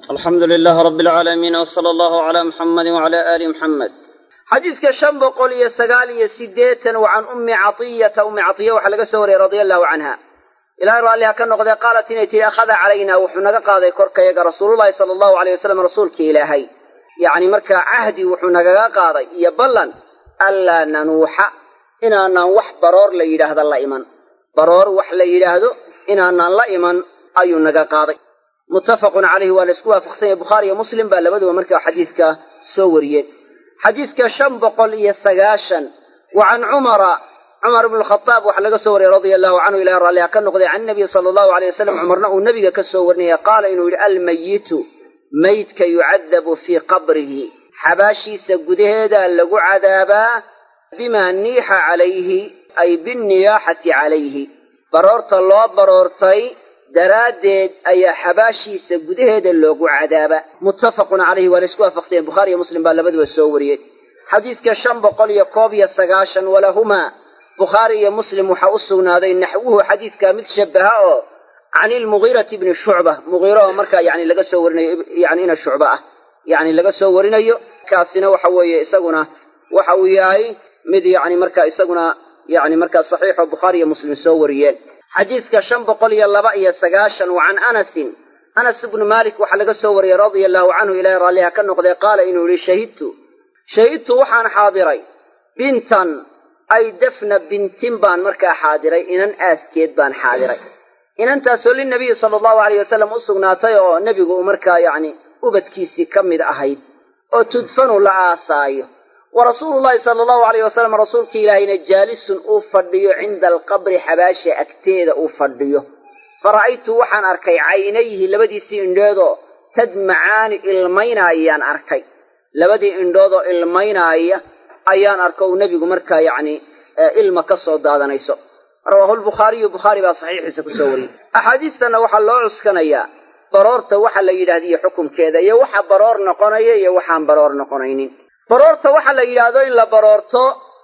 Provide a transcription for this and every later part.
alxamdu lilaah rabi alcaalamiin wsala allahu calaa muxamadi wacala aali muxamed xadiidka shan boqol iyo sagaal iyo siddeetan wa can ummi catiyata ummi catiya waxaa laga soo wariyey radia allahu canha ilahay raalliha ka noqdee qaalat inay tihi akhada calaynaa wuxuu naga qaaday korkayaga rasuululahi sala allahu aleyh wasalam rasuulkii ilaahay yacni markaa cahdi wuxuu nagaga qaaday iyo ballan anlaa nanuuxa inaanaan wax baroor la yidhaahda la iman baroor wax la yidhaahdo inaanaan la iman ayuu naga qaaday muttafaqun calayhi waa la isku waafaqsan yahay bukhaari iyo muslim baa labaduba markaa xadiidka soo wariyeen xadiidka shan boqol iyo sagaashan wa can cumara cumar ibnu lkhadaab waxaa laga soo wariyey radia allahu canhu ilahi raalliha ka noqday can nabiyi sala allahu aleyh wasalam cumarna uu nebiga ka soo warinaya qaala inuu yidhi almayitu maydka yucadabu fii qabrihi xabaashiisa gudaheeda lagu cadaabaa bimaa niixa calayhi ay binniyaaxati calayhi baroorta loo baroortay daraaddeed ayaa xabaashiisa gudaheeda loogu cadaaba muttafaqun calayhi waa la isku waafaqsanya bukhaari iyo muslim baa labaduba soo wariyey xadiidka shan boqol iyo koob iyo sagaashan walahumaa bukhaari iyo muslim waxaa u sugnaaday naxwuhu xadiidkaa mid shabaha oo can ilmugiirati bni shucba mugiiro oo markaa yani laga soo warinayo yani ina shucba ah yani laga soo warinayo kaasina waxa weeye isaguna waxa uu yahay mid yani markaa isaguna yani markaa saxiixoo bukhaari iyo muslim soo wariyeen xadiidka shan boqol iyo laba iyo sagaashan wa can anasin anas ibnu maalik waxaa laga soo wariyey radia allahu canhu ilahay raalliha ka noqdee qaala inuu yihi shahidtu shahidtu waxaan xaadiray bintan ay dafna bintin baan markaa xaadiray inan aaskeed baan xaadiray inantaasoo linabiyi sala allahu aleyh wasalam u sugnaatay oo nebigu uu markaa yacni ubadkiisii ka mid ahayd oo tudfanu la aasaayo wa rasuulu llahi sala allahu aleyh wasalam rasuulkii ilaahayna jaalisun uu fadhiyo cinda alqabri xabaasha agteeda uu fadhiyo fa ra'aytu waxaan arkay caynayhi labadiisii indhoodoo tadmacaani ilmaynaayaan arkay labadii indhoodoo ilmaynaaya ayaan arko uu nebigu markaa yacni ilma ka soo daadanayso rawaahu lbukhaariyu bukhaari baa saxiixiisa ku soo wariyey axaadiistanna waxaa loo cuskanayaa baroorta waxa la yidhahdiyo xukunkeeda iyo waxa baroor noqonaya iyo waxaan baroor noqonaynin baroorta waxa la yidhaahdo in la baroorto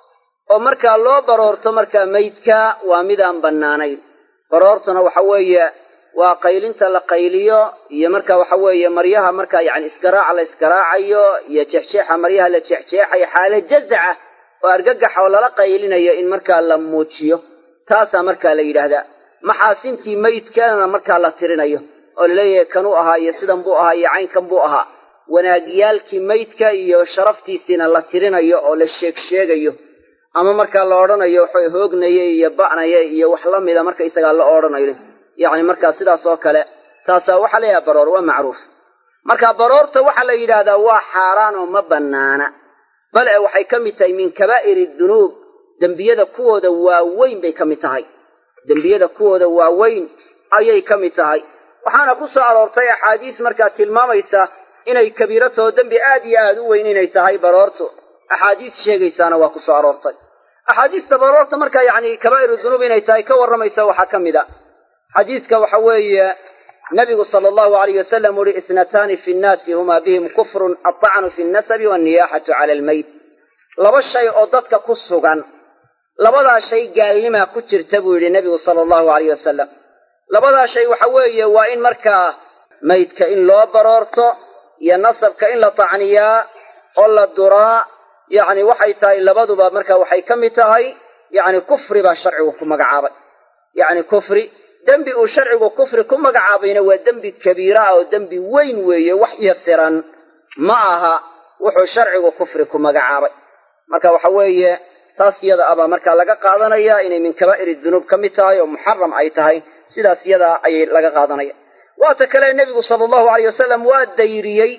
oo markaa loo baroorto markaa meydka waa midaan bannaanayn baroortuna waxa weeye waa qaylinta la qayliyo iyo marka waxa weeye maryaha markaa yacni isgaraaca la isgaraacayo iyo jeexjeexa maryaha la jeexjeexayo xaala jazaca oo argagax oo lala qaylinayo in markaa la muujiyo taasaa markaa la yidhaahdaa maxaasintii meydkana markaa la tirinayo oo laleeyahay kanuu ahaa iyo sidan buu ahaa iyo caynkan buu ahaa wanaagyaalkii meydka iyo sharaftiisiina la tirinayo oo la sheeg sheegayo ama markaa la odhanayo waxay hoognaya iyo ba'naya iyo wax la mida marka isagaa la odhanayo yacni markaa sidaas oo kale taasaa waxaa la yidhaha baroor waa macruuf marka baroorta waxaa la yidhaahdaa waa xaaraan oo ma bannaana bale waxay ka mid tahay min kabaa'iri dunuub dembiyada kuwooda waaweyn bay ka mid tahay dembiyada kuwooda waaweyn ayay ka mid tahay waxaana ku soo aroortay axaadiis markaa tilmaamaysa inay kabiiratoo dembi aad iyo aad u weyn inay tahay baroortu axaadiis sheegaysaana waa ku soo aroortay axaadiista baroorta markaa yacni kabaa'iru dunuub inay tahay ka warramaysa waxaa ka mid a xadiiska waxa weeye nabigu sala allahu alayh wasalam uhi isnataani fi nnaasi humaa bihim kufrun aطacnu fi nnasabi wanniyaaxatu cala almayt laba shay oo dadka ku sugan labadaa shay gaalnimaa ku jirta buu yidhi nebigu sala allahu alayh wasalam labadaa shay waxa weeye waa in markaa maydka in loo baroorto iyo nasabka in la tacniyaa oo la duraa yacni waxay tahay labaduba marka waxay ka mid tahay yacni kufri baa sharcigu ku magacaabay yacni kufri dembi uu sharcigu kufri ku magacaabayna waa dembi kabiira ah oo dembi weyn weeye wax yasiran ma aha wuxuu sharcigu kufri ku magacaabay marka waxa weeye taas yada abaa markaa laga qaadanaya inay min kabaa'iri dunuub ka mid tahay oo muxaram ay tahay sidaas yadaa ayay laga qaadanaya waata kale nebigu sala allahu aleyh wasalam waa dayriyey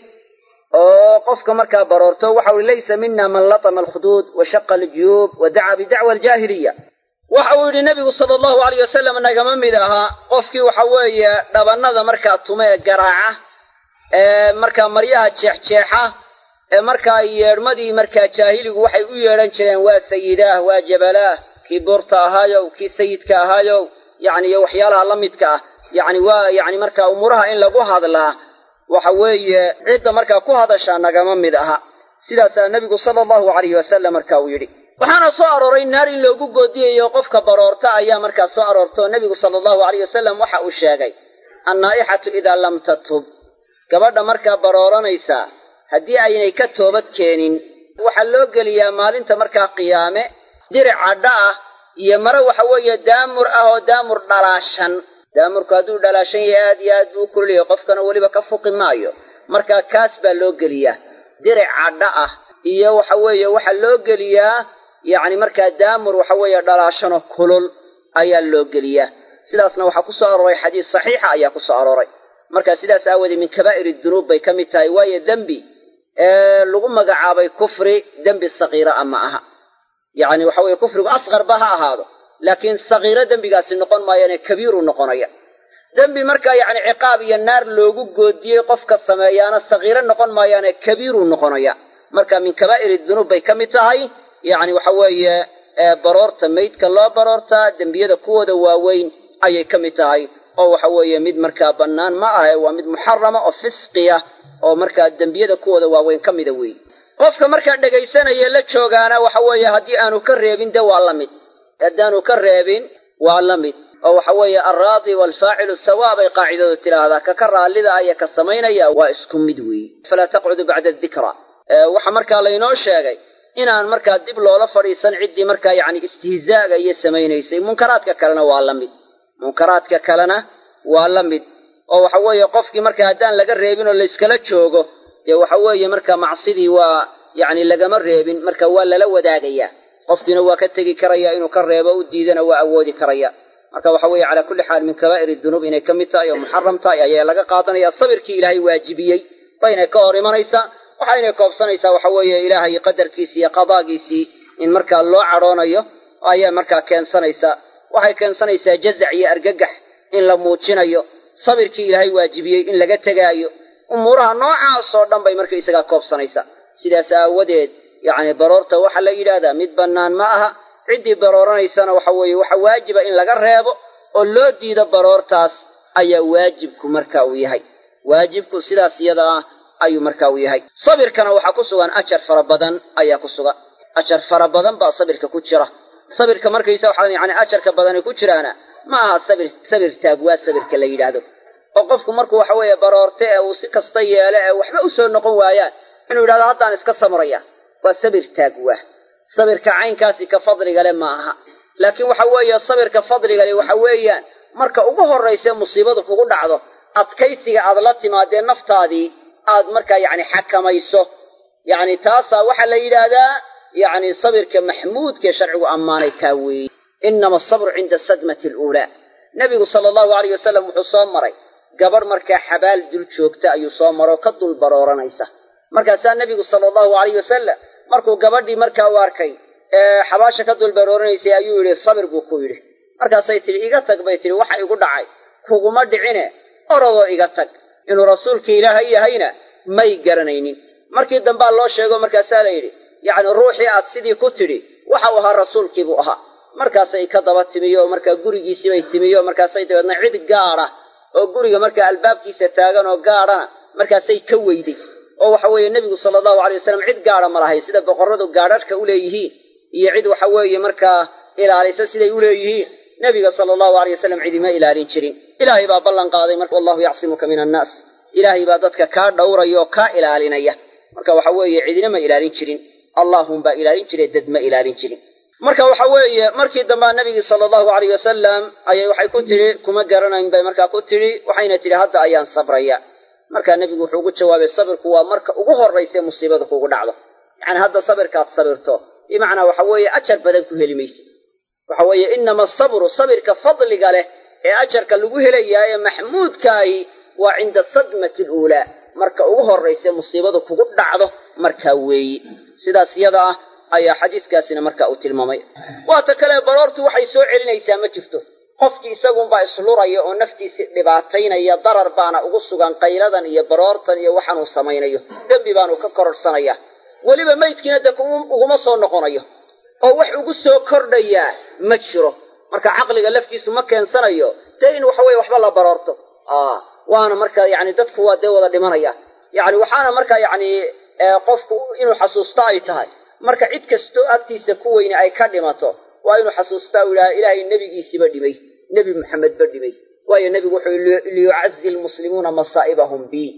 oo qofka markaa baroorto waxa uhi laysa mina man latama alkhuduud wa shaqa aljuyuub wa dacaa bidacwa aljaahiliya waxa uu yidhi nebigu sala allahu aleyh wasalam nagama mid ahaa qofkii waxa weeye dhabannada markaa tume ee garaaca ee markaa maryaha jeexjeexa ee markaa yeedhmadii markaa jaahiligu waxay u yeedhan jireen waa sayidaah waa jabalaah kii buurta ahaayow kii sayidka ahaayow yacni iyo waxyaalaha la midka ah yacni waa yacni markaa umuuraha in lagu hadlaa waxa weeye cidda markaa ku hadashaa nagama mid aha sidaasaa nebigu sala allahu alayhi wasalam marka uu yidhi waxaana soo arooray naar in loogu goodiyayo qofka baroorta ayaa markaa soo aroortoo nebigu sala allahu alayh wasalam waxa uu sheegay annaa'ixatu idaa lam tatub gabadha markaa barooranaysaa haddii aynay ka toobad keenin waxaa loo geliyaa maalinta markaa qiyaame diric cadha ah iyo mare waxa weeye daamur ah oo daamur dhalaashan daamurku hadduu dhalaashan yahay aad iyo aad buu u kululayahay qofkana weliba ka fuqi maayo markaa kaas baa loo geliyaa diric cadha ah iyo waxa weeye waxaa loo geliyaa yacni markaa daamur waxa weeye dhalaashanoo kulul ayaa loo geliyaa sidaasna waxaa ku soo arooray xadiis saxiixa ayaa ku soo arooray marka sidaas aawoodee min kabaa'ir dunuub bay ka mid tahay waayo dembi ee lagu magacaabay kufri dembi sakiira a ma aha yacni waxa weeye kufrigu asqarba ha ahaado laakiin sakiiro dembigaasi noqon maayaane kabiiru noqonaya dembi markaa yacni ciqaab iyo naar loogu goodiyey qofka sameeyaana sakiiro noqon maayaane kabiiruu noqonaya marka min kabaa'iri dunuub bay ka mid tahay yacni waxa weeye baroorta maydka loo baroortaa dembiyada kuwooda waaweyn ayay ka mid tahay oo waxa weeye mid markaa bannaan ma ahe waa mid muxarama oo fisqiya oo markaa dembiyada kuwooda waaweyn ka mida weeye qofka markaa dhegaysanaya la joogaana waxa weeye haddii aanu ka reebin de waa la mid haddaanu ka reebin waa la mid oo waxa weeye alraadi waalfaacilu sawaa bay qaacidadu tidhaahdaa ka ka raallida aya ka samaynaya waa isku mid weeye falaa taqcudu bacda dikra waxa markaa laynoo sheegay inaan markaa dib loola fadhiisan ciddii markaa yacni istihzaaga iyo samaynaysay munkaraadka kalena waa la mid munkaraadka kalena waa la mid oo waxa weeye qofkii markaa haddaan laga reebin oo layskala joogo dee waxa weeye markaa macsidii waa yacni lagama reebin marka waa lala wadaagayaa qofkiina waa ka tegi karaya inuu ka reebo u diidana waa awoodi karaya marka waxa weeye calaa kulli xaal min kabaa'iri dunuub inay ka mid tahay oo muxaram tahay ayaa laga qaadanaya sabirkii ilaahay waajibiyey baynay ka hor imanaysaa waxaynay koobsanaysaa waxa weeye ilaahay qadarkiisii iyo qadaagiisii in markaa loo cadhoonayo ayaa markaa keensanaysaa waxay keensanaysaa jazac iyo argagax in la muujinayo sabirkii ilaahay waajibiyey in laga tegaayo umuuraha noocaasoo dhan bay marka isagaa koobsanaysaa sidaas aawadeed yacni baroorta waxaa la yidhaahdaa mid bannaan ma aha ciddii barooranaysana waxa weeye waxa waajiba in laga reebo oo loo diido baroortaas ayaa waajibku marka uu yahay waajibku sidaas iyada ah ayuu marka uu yahay sabirkana waxaa ku sugan ajar fara badan ayaa ku sugan ajar fara badan baa sabirka ku jira sabirka markaysa waxaa yani ajarka badani ku jiraana ma aha sabir sabir taagwaa sabirka la yidhaahdo oo qofku markuu waxa weeye baroorte ee uu si kasta yeelo ee waxba u soo noqon waayaan inuu yidhahdo haddaan iska samraya waa sabir taagwaa sabirka caynkaasi ka fadligale ma aha laakiin waxa weeye sabirka fadligale waxa weeyaan marka ugu horrayse musiibadu kugu dhacdo adkaysiga aad la timaadee naftaadii aad markaa yacni xakamayso yacni taasaa waxaa la yidhaahdaa yacni sabirka maxmuudkaee sharcigu ammaanay kaa weeye innama asabru cinda sadmati aluulaa nebigu sala allahu alayh wasalam wuxuu soo maray gabadh markaa xabaal dul joogta ayuu soo maroo ka dul barooranaysa markaasaa nebigu sala allahu alayh wasalam markuu gabadhii markaa u arkay ee xabaasha ka dul barooranaysay ayuu yidhi sabir buu ku yidhi markaasay tidhi iga tag bay tidhi waxa igu dhacay kuguma dhicine orodoo iga tag inuu rasuulka ilaahay yahayna may garanaynin markii dambaa loo sheego markaasaa la yidhi yacni ruuxii aad sidii ku tidhi waxau ahaa rasuulkiibuu ahaa markaasay ka daba timiyo markaa gurigiisiibay timiyo markaasay dabeedna cid gaadha oo guriga markaa albaabkiisa taagan oo gaadhana markaasay ka weyday oo waxa weeye nebigu sala allahu alay wasalam cid gaadha ma lahayn sida boqorradu gaadhadhka u leeyihiin iyo cid waxa weeye markaa ilaalisa siday u leeyihiin nebiga sala allahu alay wasalam cidima ilaalin jirin ilaahay baa ballan qaaday marka wallahu yacsimuka min annaas ilaahay baa dadka kaa dhowraya oo kaa ilaalinaya marka waxa weeye cidina ma ilaalin jirin allaahunbaa ilaalin jire dad ma ilaalin jirin marka waxa weeye markii dambaa nabigii sala allahu alayh wasalam ayay waxay ku tidhi kuma garanayn bay markaa ku tidhi waxayna tidhi hadda ayaan sabraya markaa nebigu wuxuu ugu jawaabay sabirku waa marka ugu horrayse musiibada kugu dhacdo yacani hadda sabirkaad sabirto bimacnaa waxa weeye ajar badan ku heli mayse waxa weeye inama asabru sabirka fadliga leh ee ajarka lagu helayaa ee maxmuudkaahi waa cinda sadmati aluulaa marka ugu horrayse musiibadu kugu dhacdo markaa weeyi sidaas yada ah ayaa xadiidkaasina marka uu tilmaamay waata kale baroortu waxay soo celinaysaa ma jirto qofkii isagunbaa isluraya oo naftiisi dhibaataynaya darar baana ugu sugan qayladan iyo baroortan iyo waxaanuu samaynayo dembi baanu ka kororhsanaya weliba maydkiina dee uguma soo noqonayo oo wax ugu soo kordhayaa ma jiro marka caqliga laftiisu ma keensanayo dee in waxa weye waxba la baroorto waana marka yani dadku waa dee wada dhimanaya yani waxaana marka yani qofku inuu xasuusto ay tahay marka cid kastoo agtiisa ku weyne ay ka dhimato waa inuu xasuustaa u yidhaha ilaahay nebigiisiiba dhimay nebi maxamedba dhimay waayo nebigu wuxuu liyucazi lmuslimuuna masaa'ibahum bi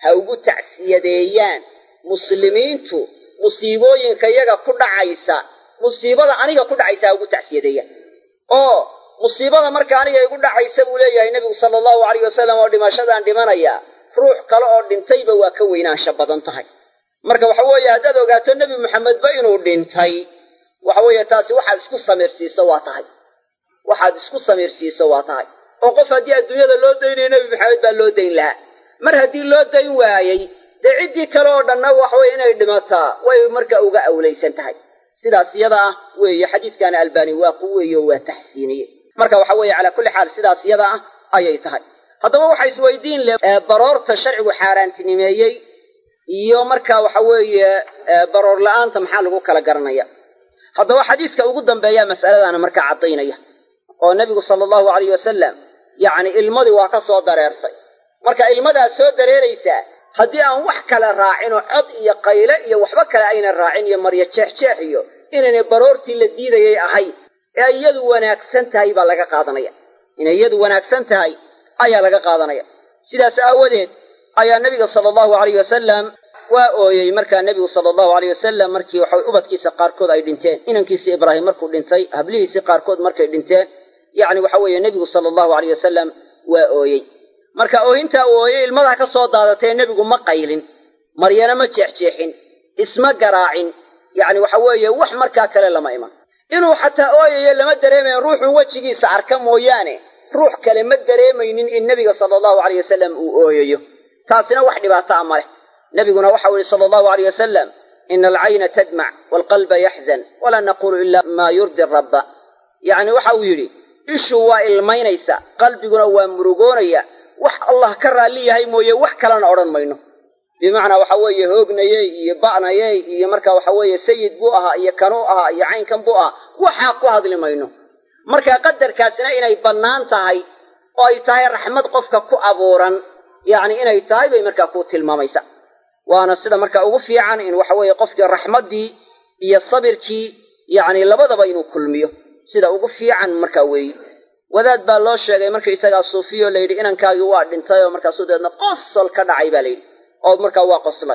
ha ugu tacsiyadeeyaan muslimiintu musiibooyinka iyaga ku dhacaysa musiibada aniga ku dhacaysa ha ugu tacsiyadeeyaan oo musiibada marka aniga igu dhacaysa buu leeyahay nebigu sala allahu alayh wasalam oo dhimashadaan dhimanaya ruux kale oo dhintayba waa ka weynaansha badan tahay marka waxa weeye haddaad ogaato nebi maxamedba inuu dhintay waxa weeye taasi waxaad isku samiirsiiso waa tahay waxaad isku samiirsiiso waa tahay oo qof haddii adduunyada loo daynayo nebi maxamed baa loo dayn lahaa mar haddii loo dayn waayey dee ciddii kale oo dhanna waxaweye inay dhimataa way marka uga awlaysan tahay sidaas iyada ah weeye xadiidkaana albaani waa ku weeye oo waa taxsiiniye marka waxa weeye calaa kulli xaal sidaas iyada ah ayay tahay haddaba waxa isweydiin leh baroorta sharcigu xaaraantinimeeyey iyo marka waxa weeye baroor la-aanta maxaa lagu kala garanaya haddaba xadiiska ugu dambeeya mas'aladaana markaa caddaynaya oo nebigu sala allahu alayh wasalam yacni ilmadii waa ka soo dareertay marka ilmadaad soo dareeraysaa haddii aan wax kale raacin oo cod iyo qayle iyo waxba kale aynan raacin iyo maryo jeexjeex iyo inaynay baroortii la diidayay ahayd ee iyadu wanaagsan tahay baa laga qaadanaya inay iyadu wanaagsan tahay ayaa laga qaadanaya sidaas aawadeed ayaa nebiga sala allahu alayh wasalam waa ooyey markaa nebigu sala allahu alayh wasalam markii waxa ubadkiisa qaarkood ay dhinteen inankiisii ibraahim markuu dhintay hablihiisii qaarkood markay dhinteen yacni waxa weeye nebigu sala allahu alayh wasalam waa ooyey marka ooyintaa uu ooyey ilmadaa ka soo daadatee nebigu ma qaylin maryana ma jeexjeexin isma garaacin yacni waxa weeye wax markaa kale lama iman inuu xataa ooyayo lama dareemayn ruuxuu wejigiisa arka mooyaane ruux kale ma dareemaynin in nebiga sala allahu alayh wasalam uu ooyayo taasina wax dhibaato a ma leh nebiguna waxau yihi sala allahu alayh wasalam ina alcayna tadmac waalqalba yaxzan walaa naqulu ila maa yurdi rabba yacni waxa uu yidhi ishu waa ilmaynaysa qalbiguna waa murugoonaya wax allah ka raalli yahay mooye wax kalena odhan mayno bimacnaa waxa weeye hoognayey iyo ba'nayey iyo marka waxa weeye sayid buu ahaa iyo kanuu ahaa iyo caynkan buu ahaa waxaa ku hadli mayno marka qadarkaasina inay bannaan tahay oo ay tahay raxmad qofka ku abuuran yacni inay tahay bay markaa ku tilmaamaysa waana sida marka ugu fiican in waxa weeye qofkii raxmaddii iyo sabirkii yacni labadaba inuu kulmiyo sida ugu fiican markaa weeye wadaad baa loo sheegay markaisagaa suufiyo la yidhi inankaagii waa dhintay oo markaasuu dabeedna qosol ka dhacay baa la yidhi oo markaa waa qoslay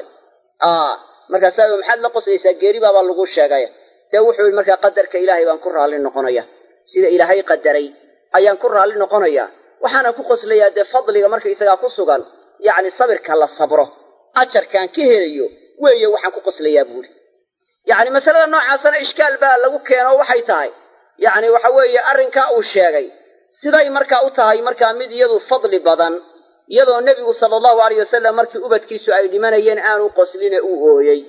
markaasaa maxaad la qoslaysaa geeri baabaa lagu sheegay dee wuxuu yidhi markaa qadarka ilaahay baan ku raalli noqonaya sida ilaahay qadaray ayaan ku raalli noqonayaa waxaana ku qoslayaa dee fadliga markaisagaa ku sugan yacni sabirka la sabro ajarkaan ka helayo weeye waxaan ku qoslayaa buuri yacni masalada noocaasana ishkaal baa lagu keeno waxay tahay yacni waxa weeye arrinkaa uu sheegay siday markaa u tahay markaa mid iyadu fadli badan iyadoo nebigu sala allahu alayh wasalam markii ubadkiisu ay dhimanayeen aanu qosline uu ooyey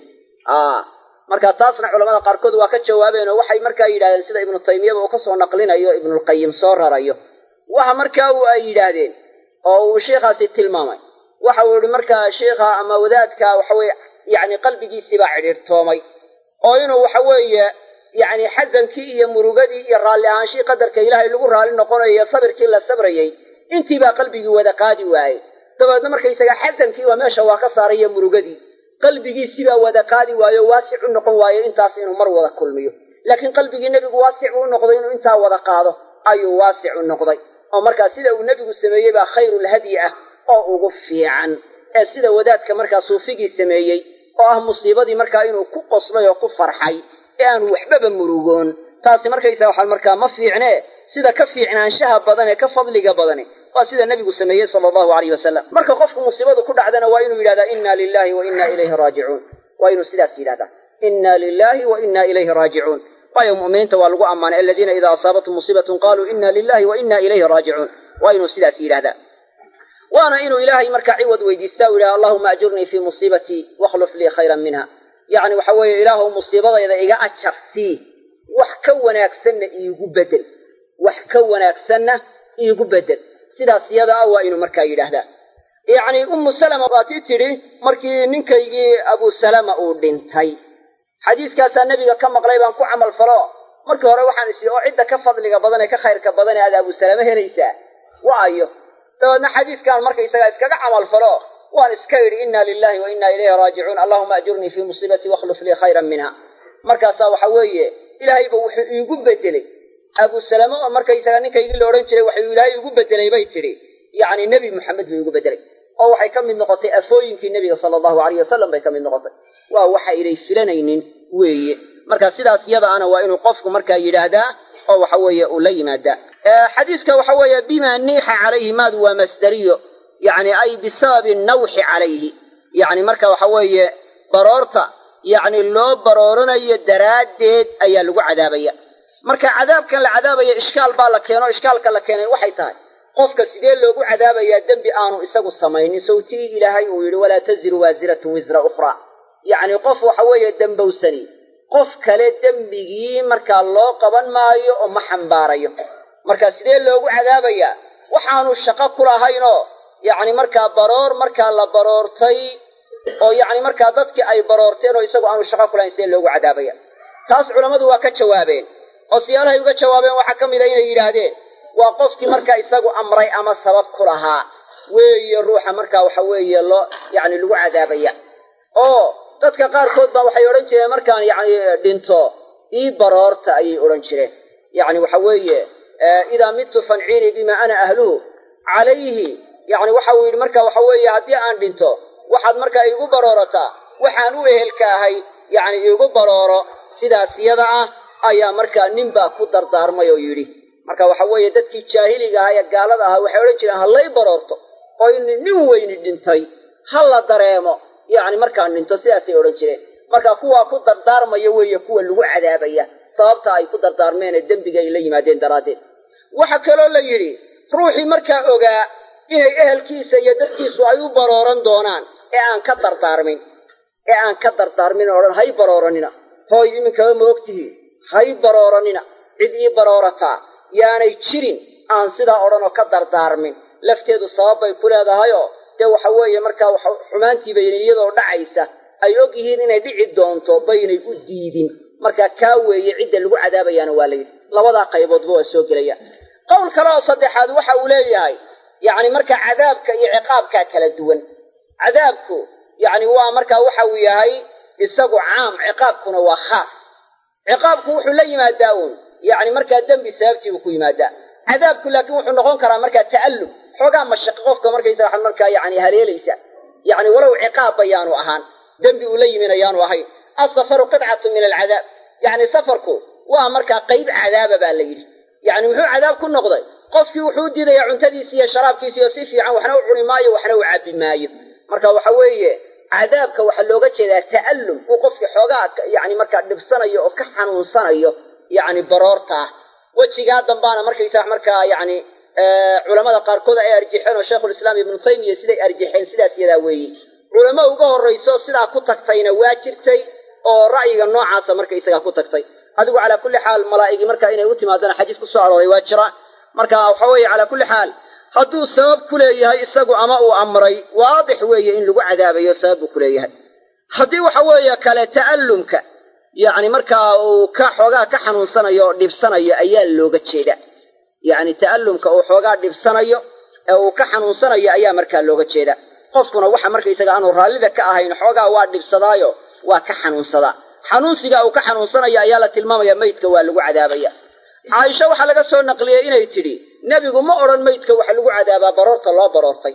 marka taasna culamada qaarkood waa ka jawaabeen oo waxay markaa yidhahdeen sida ibnu taymiyaba uu ka soo naqlinayo ibnulqayim soo rarayo waxa markaa uu ay yidhaahdeen oo uu sheikhaasi tilmaamay waxa uu yihi markaa sheikha ama wadaadka waxa weye yacni qalbigiisiibaa cidhiirtoomay oo inuu waxa weeye yacni xasankii iyo murugadii iyo raalli ahaanshii qadarka ilaahay lagu raalli noqonayo iyo sabirkii la sabrayey intiibaa qalbigii wada qaadi waayey dabeedna markaysaga xasankii waa meesha waa ka saaray iyo murugadii qalbigiisibaa wada qaadi waayo waasic u noqon waayo intaas inuu mar wada kulmiyo laakiin qalbigii nebigu waasic uu noqday inuu intaa wada qaado ayuu waasic u noqday oo markaa sida uu nebigu sameeyey baa khayrulhadyi ah oo ugu fiican ee sida wadaadka markaa suufigii sameeyey oo ah musiibadii markaa inuu ku qoslay oo ku farxay ee aanu waxbaba murugoon taasi markaysaa waxaa markaa ma fiicnee sida ka fiicnaanshaha badan ee ka fadliga badani waa sida nebigu sameeyey sala allahu alayh wasalam marka qofku musiibadu ku dhacdana waa inuu yidhahdaa inna lilahi wa inna ilayhi raajicuun waa inuu sidaas yidhahdaa inna lilahi wa inna ilayhi raajicuun waayo mu'miniinta waa lagu ammaanay aladiina idaa asaabathum musiibatun qaluu inna lilahi wa inna ilayhi raajicuun waa inuu sidaas yidhahdaa waana inuu ilaahay markaa ciwad weydiistaa u yidhaha allahuma ajurnii fii musiibatii wakhluf lii khayran minha yacni waxa weeye ilaahu musiibadayda iga ajar sii wax ka wanaagsanna iigu bedel wax ka wanaagsanna iigu bedel sidaas yada ah waa inuu markaa yidhaahdaa yacni ummu salama waatii tidhi markii ninkaygii abu salama uu dhintay xadiiskaasaa nebiga ka maqlay baan ku camal falo markii hore waxaan is oo cidda ka fadliga badan ee ka khayrka badan ee aad abu salame helaysaa waayo dabeedna xadiiskaan markaysagaa iskaga camal falo waan iska yidhi inna lilahi wa inna ilayhi raajicuun allahuma ajurnii fii musiibatii wakhluf lii khayran minha markaasaa waxa weeye ilaahayba wuxuu iigu bedelay abu salame oo markaysaga ninkaygii la odhan jiray waxuu ilaahay igu bedelay bay tidhi yacni nebi moxamed buu igu bedelay oo waxay ka mid noqotay afooyinkii nebiga sala allahu alayh wasalam bay ka mid noqotay waa waxa inay filanaynin weeye marka sidaas yada ana waa inuu qofku markaa yidhaahdaa oo waxa weeye uu la yimaadaa xadiiska waxa weeye bima niixa calayhi maadu waa masdariyo yani ay bisababi nawxi calayhi yani marka waxa weeye baroorta yacni loo barooranayo daraaddeed ayaa lagu cadaabaya marka cadaabkan la cadaabaya ishkaal baa la keeno ishkaalka la keenay waxay tahay qofka sidee loogu cadaabayaa dembi aanu isagu samaynin sawtigii ilaahay uu yidhi walaa taziru waasiratun wisra ukhraa yacni qof waxa weeye dembowsani qof kale dembigii markaa loo qaban maayo oo ma xambaarayo marka sidee loogu cadaabayaa waxaanu shaqo ku lahaynoo yacni markaa baroor markaa la baroortay oo yacni markaa dadkii ay baroorteen oo isagu aanu shaqo ku lahayn sidee loogu cadaabaya taas culammadu waa ka jawaabeen oo siyaalahay uga jawaabeen waxaa ka mid a inay yidhaahdeen waa qofkii markaa isagu amray ama sabab ku lahaa weeye ruuxa markaa waxa weeye loo yacni lagu cadaabaya oo dadka qaarkood baa waxay odhan jireen markaan yacni dhinto ii baroorta ayay odhan jireen yacni waxa weeye idaa midtu fanciinii bima ana ahluhu calayhi yacni waxa uu yidhi marka waxa weeye haddii aan dhinto waxaad markaa iigu baroorataa waxaan u ehelka ahay yacni iigu barooro sidaas yada ah ayaa markaa nin baa ku dardaarmay oo yidhi marka waxa weeye dadkii jaahiliga ahaa ee gaalada ahaa waxay odhan jireen hallay baroorto oo in nin weyni dhintay ha la dareemo yacni markaan dhinto sidaasay odhan jireen marka kuwaa ku dardaarmaya weeye kuwa lagu cadaabaya sababta ay ku dardaarmeenee dembiga ay la yimaadeen daraaddeed waxa kaloo la yidhi ruuxii markaa ogaa inay ehelkiisa iyo dadkiisu ay u barooran doonaan ee aan ka dardaarmin ee aan ka dardaarmin odhan hay barooranina hooy iminkaba ma ogtihiin hay barooranina cid ii baroorataa yaanay jirin aan sidaa odhan oo ka dardaarmin lafteedu sabab bay ku leedahayoo dee waxa weeye markaa xumaantii bayna iyadoo dhacaysa ay og yihiin inay dhici doonto baynay u diidin markaa kaa weeye cidda lagu cadaabayaana waa layidhi labadaa qayboodba waa soo gelaya qowl kale oo saddexaad waxa uu leeyahay yacni markaa cadaabka iyo ciqaabkaa kala duwan cadaabku yacni waa markaa waxa uu yahay isagu caam ciqaabkuna waa khaas ciqaabku wuxuu la yimaadaa uun yacni markaa dembi sababtii buu ku yimaadaa cadaabku laakiin wuxuu noqon karaa markaa ta'allum xoogaa mashaqo qofka markaysa wax markaa yacni haleelaysa yacni walow ciqaab bayaanu ahaan dembi uu la yimin ayaanu ahayn asafaru qidcatu min alcadaab yacni safarku waa markaa qayb cadaaba baa la yidhi yacni muxuu cadaab ku noqday qofkii wuxuu u diidayaa cuntadiisi iyo sharaabkiisi oo si fiican waxna u cuni maayo waxna u cabbi maayo marka waxa weeye cadaabka waxaa looga jeedaa ta'allum uu qofkii xoogaa yacni markaa dhibsanayo oo ka xanuunsanayo yacni baroortaa wejigaa dambaana markaysaa markaa yacni culamada qaarkood ay arjixeen oo sheikhulislaam ibnu taymiya siday arjixeen sidaas yadaa weeye culamo uga horrayso sidaa ku tagtayna waa jirtay oo ra'yiga noocaasa markaysagaa ku tagtay adigu calaa kulli xaal malaa'igii markaa inay u timaadana xadiis ku soo arooray waa jira marka waxa weeye calaa kulli xaal hadduu sabab ku leeyahay isagu ama uu amray waadix weeye in lagu cadaabayo sabab buu ku leeyahay haddii waxa weeye kale ta'allumka yacni markaa uu ka xoogaa ka xanuunsanayo oo dhibsanayo ayaa looga jeeda yacni ta'allumka uu xoogaa dhibsanayo ee uu ka xanuunsanayo ayaa markaa looga jeeda qofkuna waxa markaysaga aanu raallida ka ahayn xoogaa waa dhibsadaayo waa ka xanuunsadaa xanuunsiga uu ka xanuunsanaya ayaa la tilmaamaya maydka waa lagu cadaabaya caaisha waxaa laga soo naqliyey inay tidhi nebigu ma odhan maydka waxa lagu cadaabaa baroorta loo baroortay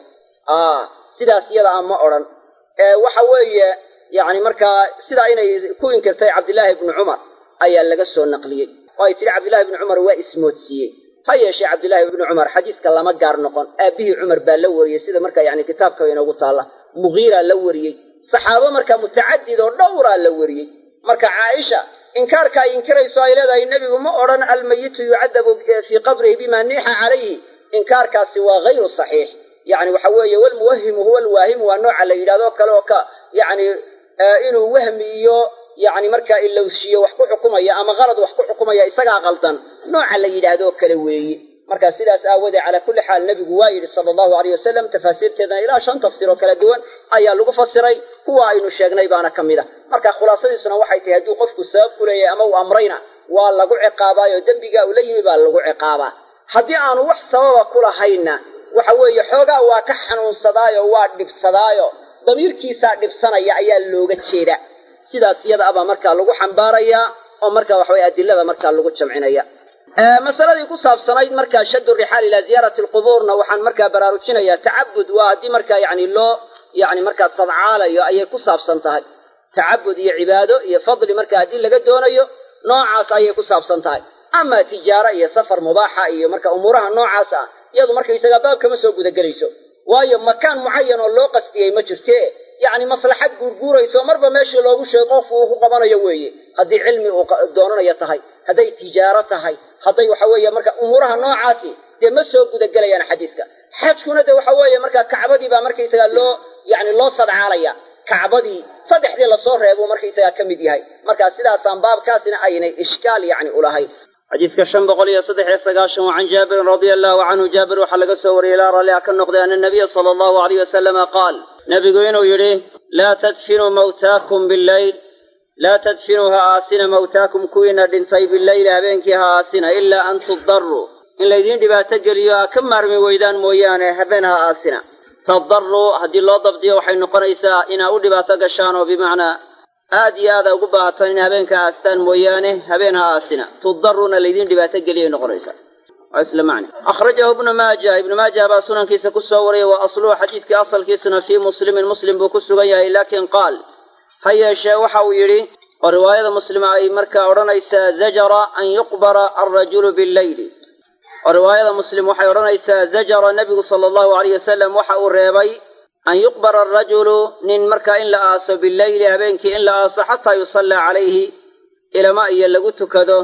a sidaas iyada a ma odhan waxa weeye yacni markaa sidaa inay ku inkirtay cabdillaahi ibnu cumar ayaa laga soo naqliyey oo ay tidhi cabdillahi ibnu cumar waa ismoodsiiyey ha yeeshee cabdillaahi ibnu cumar xadiiska lama gaar noqon aabbihii cumar baa la wariyey sida marka yani kitaabka inoogu taalla mugiiraa la wariyey saxaabo marka mutacadid oo dhowraa la wariyey marka caaisha inkaarka ay inkirayso ay leedahay nebigu ma odhan almayitu yucadabu fii qabrihi bima niixa calayhi inkaarkaasi waa hayru saxiix yacni waxa weeye walmuwahimu huwa alwaahimu waa nooca la yidhahdo kale oo ka yacni inuu wahmi iyo yacni markaa ilowshiyo wax ku xukumaya ama qalad wax ku xukumaya isagaa qaldan nooca la yidhaahdo kale weeye marka sidaas aawoodee calaa kulli xaal nebigu waa yidhi sala allahu aleyh wasalam tafaasiirteedana ilaa shan tafsiir oo kala duwan ayaa lagu fasiray kuwa aynu sheegnay baana ka mid a marka khulaasadiisuna waxay tahay hadduu qofku sabab ku leeyahay ama uu amrayna waa lagu ciqaabaayoo dembigaa uu la yimi baa lagu ciqaabaa haddii aanu wax sababa ku lahaynna waxa weeye xoogaa waa ka xanuunsadaayo waa dhibsadaayo damiirkiisaa dhibsanaya ayaa looga jeeda sidaas iyada abaa markaa lagu xambaarayaa oo marka waxaweye adilada markaa lagu jamcinaya masaladii ku saabsanayd markaa shaddu rixaal ilaa ziyaarati alqubuurna waxaan markaa baraarujinayaa tacabud waa haddii markaa yani loo yani markaa sadcaalayo ayay ku saabsan tahay tacabud iyo cibaado iyo fadli markaa haddii laga doonayo noocaas ayay ku saabsan tahay ama tijaaro iyo safar mubaaxa iyo marka umuuraha noocaas ah iyadu markaysagaa baabkama soo gudagelayso waayo makaan mucayan oo loo qastiyey ma jirte yacni maslaxad guurguurayso marba meeshii loogu sheego qofku uu ku qabanayo weeye haddii cilmi uu doonanayo tahay hadday tijaaro tahay hadday waxa weeye marka umuuraha noocaasi dee ma soo gudagelayaan xadiiska xajkuna de waxa weeye marka kacbadii baa markaysagaa loo yani loo sadcaalaya kacbadii saddexdii lasoo reebuu markaysagaa ka mid yahay marka sidaasaan baabkaasina aynay ishkaal yani ulahayn xadiiska shan boqol iyo saddex iyo sagaashan waa can jaabirin radia allahu canhu jaabir waxaa laga soo wariyey ilaa ralliha ka noqday ana nabiya sala allahu alayh wasalama qaal nabigu inuu yidhi laa tadfinuu mawtaakum billayl laa tadfinuu ha aasina mawtaakum kuwiina dhintay billayli habeenkii ha aasina ilaa an tudaruu in laydiin dhibaato geliyo ha ka maarmi weydaan mooyaane habeen ha aasina tadaruu haddii loo dabdiyo waxay noqonaysaa inaa u dhibaato gashaan oo bimacnaa aad iyo aada ugu baahataan in habeenka aastaan mooyaane habeen ha aasina tudaruuna laydin dhibaato geliyay noqonaysaa waa isla macne akhrajahu ibnu maaja ibnu maaja baa sunankiisa ku soo wariyay wa asluhu xadiidkii asalkiisuna fii muslimin muslim buu ku sugan yahay laakiin qaal ha yeeshee waxa uu yidhi oo riwaayada muslima ay markaa odhanaysaa zajara an yuqbara alrajulu billayli oo riwaayada muslim waxay odhanaysaa zajara nebigu sala allahu alayh wasalam waxa uu reebay an yuqbara alrajulu nin markaa in la aaso billayli habeenkii in la aaso xataa yusallaa calayhi ilama iyo lagu tukado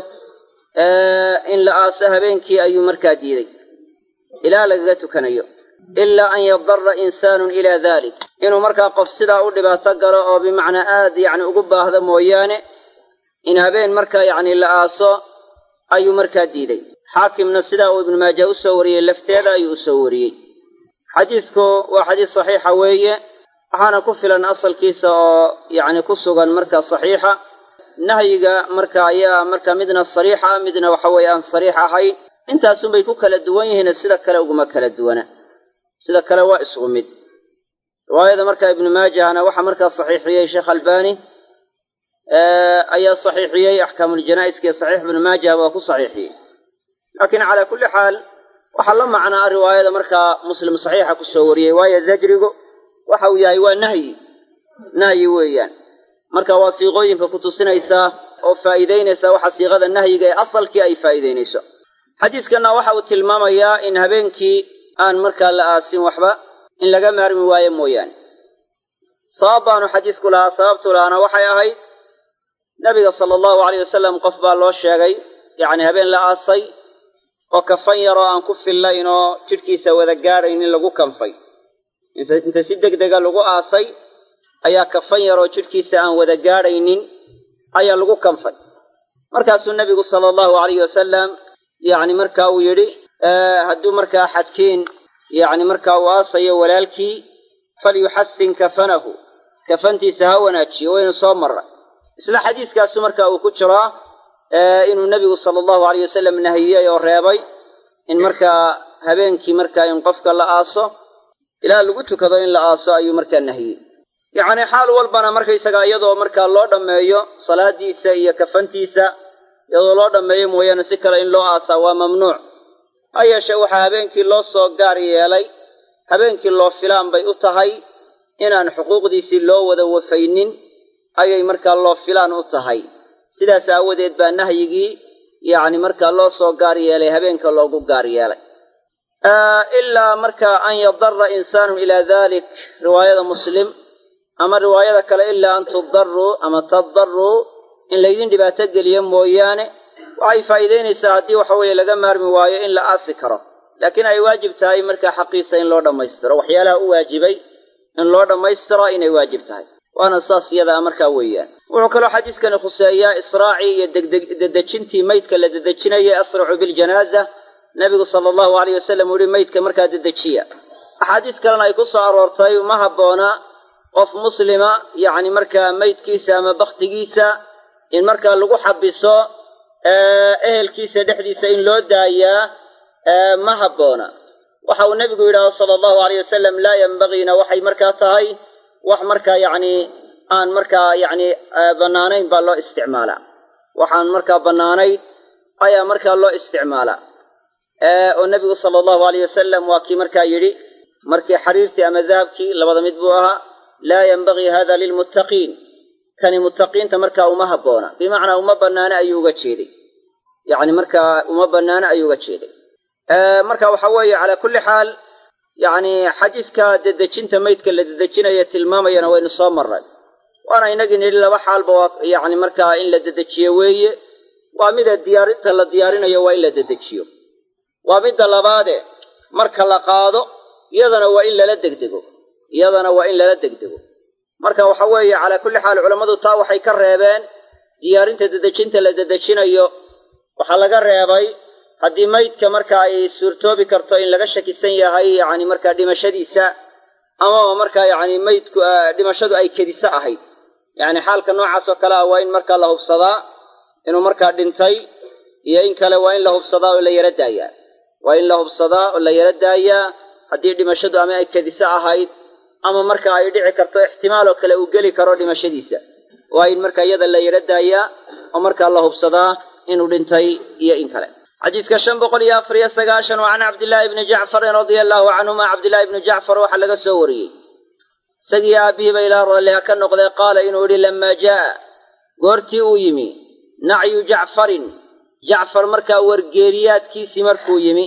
in la aaso habeenkii ayuu markaa diiday ilaa lagaga tukanayo ilaa an yadara insaanun ilaa dalik inuu markaa qof sidaa u dhibaato galo oo bimacnaa aad yacni ugu baahdo mooyaane in habeen markaa yacni la aaso ayuu markaa diiday xaakimna sidaa uu ibnu maaja u soo wariyey lafteeda ayuu u soo wariyey xadiidku waa xadiis saxiixa weeye waxaana ku filan asalkiisa oo yacni ku sugan marka saxiixa nahyiga marka ayaa marka midna sariix ah midna waxa weeye aan sariix ahayn intaasunbay ku kala duwan yihiin sida kale uguma kala duwana sida kale waa isugu mid riwaayada marka ibnu maajahna waxaa markaa saxiixiyey sheekh albani ayaa saxiixiyey axkaamuljanaa'iska iyo saxiix ibnu maajah waa ku saxiixiyey laakiin calaa kulli xaal waxaa la macnaa riwaayada markaa muslim saxiixa ku soo wariyey waayo zajrigu waxa uu yahay waa nahyi nahyi weeyaan marka waa siiqooyinka ku tusinaysaa oo faa'iidaynaysaa waxa siiqada nahyiga ee asalkii ay faa'iidaynayso xadiiskanna waxa uu tilmaamayaa in habeenkii aan markaa la aasin waxba in laga maarmi waayo mooyaane sabab baanu xadiisku lahaa sababtu lahaana waxay ahayd nabiga sala allahu alayh wasalam qof baa loo sheegay yacni habeen la aasay oo kafan yaroo aan ku fillayn oo jidhkiisa wada gaadhaynin lagu kanfay inta si deg dega lagu aasay ayaa kafan yaroo jidhkiisa aan wada gaadhaynin ayaa lagu kanfay markaasuu nebigu sala allahu alayhi wasalam yacni marka uu yidhi hadduu markaa xadkiin yacni markaa uu aasayo walaalkii falyuxasin kafanahu kafantiisa ha wanaajiyo waynu soo marray isla xadiiskaasu marka uu ku jiraa inuu nebigu sala allahu alayh wasalam nahiyey oo reebay in markaa habeenkii markaa in qofka la aaso ilaa lagu tukado in la aaso ayuu markaa nahiyey yacni xaal walbana markaysagaa iyadoo markaa loo dhammeeyo salaadiisa iyo kafantiisa iyadoo loo dhammeeyo mooyaane si kale in loo aasaa waa mamnuuc ha yeeshee waxaa habeenkii loo soo gaar yeelay habeenkii loo filaan bay u tahay inaan xuquuqdiisii loo wada wafaynin ayay markaa loo filaan u tahay sidaas aawadeed baa nahyigii yacni markaa loo soo gaar yeelay habeenka loogu gaar yeelay ilaa marka an yadara insaanun ilaa dalik riwaayada muslim ama riwaayada kale ilaa an tudaruu ama tadaruu in laydin dhibaato geliyo mooyaane waxay faa'iidaynaysaa haddii waxa weeye laga maarmi waayo in la aasi karo laakiin ay waajib tahay markaa xaqiisa in loo dhammaystiro waxyaalaha u waajibay in loo dhammaystiro inay waajib tahay waana saas iyadaa markaa weeyaan wuxuu kaloo xadiiskani khuseeyaa israacii iyo dedejintii maydka la dedejinaya asracu biljanaaza nebigu sala allahu alayh wasalam uu yihi maydka markaa dedejiya axaadiis kalena ay ku soo aroortay ma habboona qof muslima yacni markaa maydkiisa ama bakhtigiisa in markaa lagu xabiso ehelkiisa dhexdiisa in loo daayaa ma habboona waxa uu nebigu yidhahdo sala allahu alayh wasalam laa yembagiina waxay markaa tahay wax markaa yacni aan markaa yacni bannaanayn baa loo isticmaalaa waxaan markaa bannaanayn ayaa markaa loo isticmaalaa oo nebigu sala allahu alayh wasalam waa kii markaa yidhi markii xariirtii ama dahabkii labada mid buu ahaa laa yenbagii hada lilmuttaqiin kani muttaqiinta markaa uma habboona bimacnaa uma bannaano ayuu uga jeeday yacni markaa uma bannaano ayuu uga jeeday marka waxa weeye calaa kulli xaal yacni xadiiska dedejinta maydka la dedejinaya tilmaamayana waynu soo marray waana inagii nidhi laba xaalba waa yacni markaa in la dedejiyo weeye waa mida diyaarinta la diyaarinayo waa in la dedejiyo waa midda labaade marka la qaado iyadana waa in lala degdego iyadana waa in lala degdego marka waxa weeye calaa kulli xaal culammadu taa waxay ka reebeen diyaarinta dedejinta la dedejinayo waxaa laga reebay haddii maydka marka ay suurtoobi karto in laga shakisan yahay yacni markaa dhimashadiisa amaba markaa yacni maydku dhimashadu ay kediso ahayd yacni xaalka noocaas oo kale ah waa in markaa la hubsadaa inuu markaa dhintay iyo in kale waa in la hubsadaa oo la yaro daayaa waa in la hubsadaa oo la yaro daayaa haddii dhimashadu ama ay kediso ahayd ama marka ay dhici karto ixtimaaloo kale uu geli karo dhimashadiisa waa in marka iyada la yaro daayaa oo markaa la hubsadaa inuu dhintay iyo in kale xadiidka shan boqol iyo afar iyo sagaashan waa can cabdillaahi ibni jacfarin radia allaahu canhuma cabdillahi ibni jacfar waxaa laga soo wariyey isagii aabbihiiba ilaa ralliha ka noqday qaala inuu yidhi lamaa jaa'a goortii uu yimi nacyu jacfarin jacfar markaa wargeeriyaadkiisii markuu yimi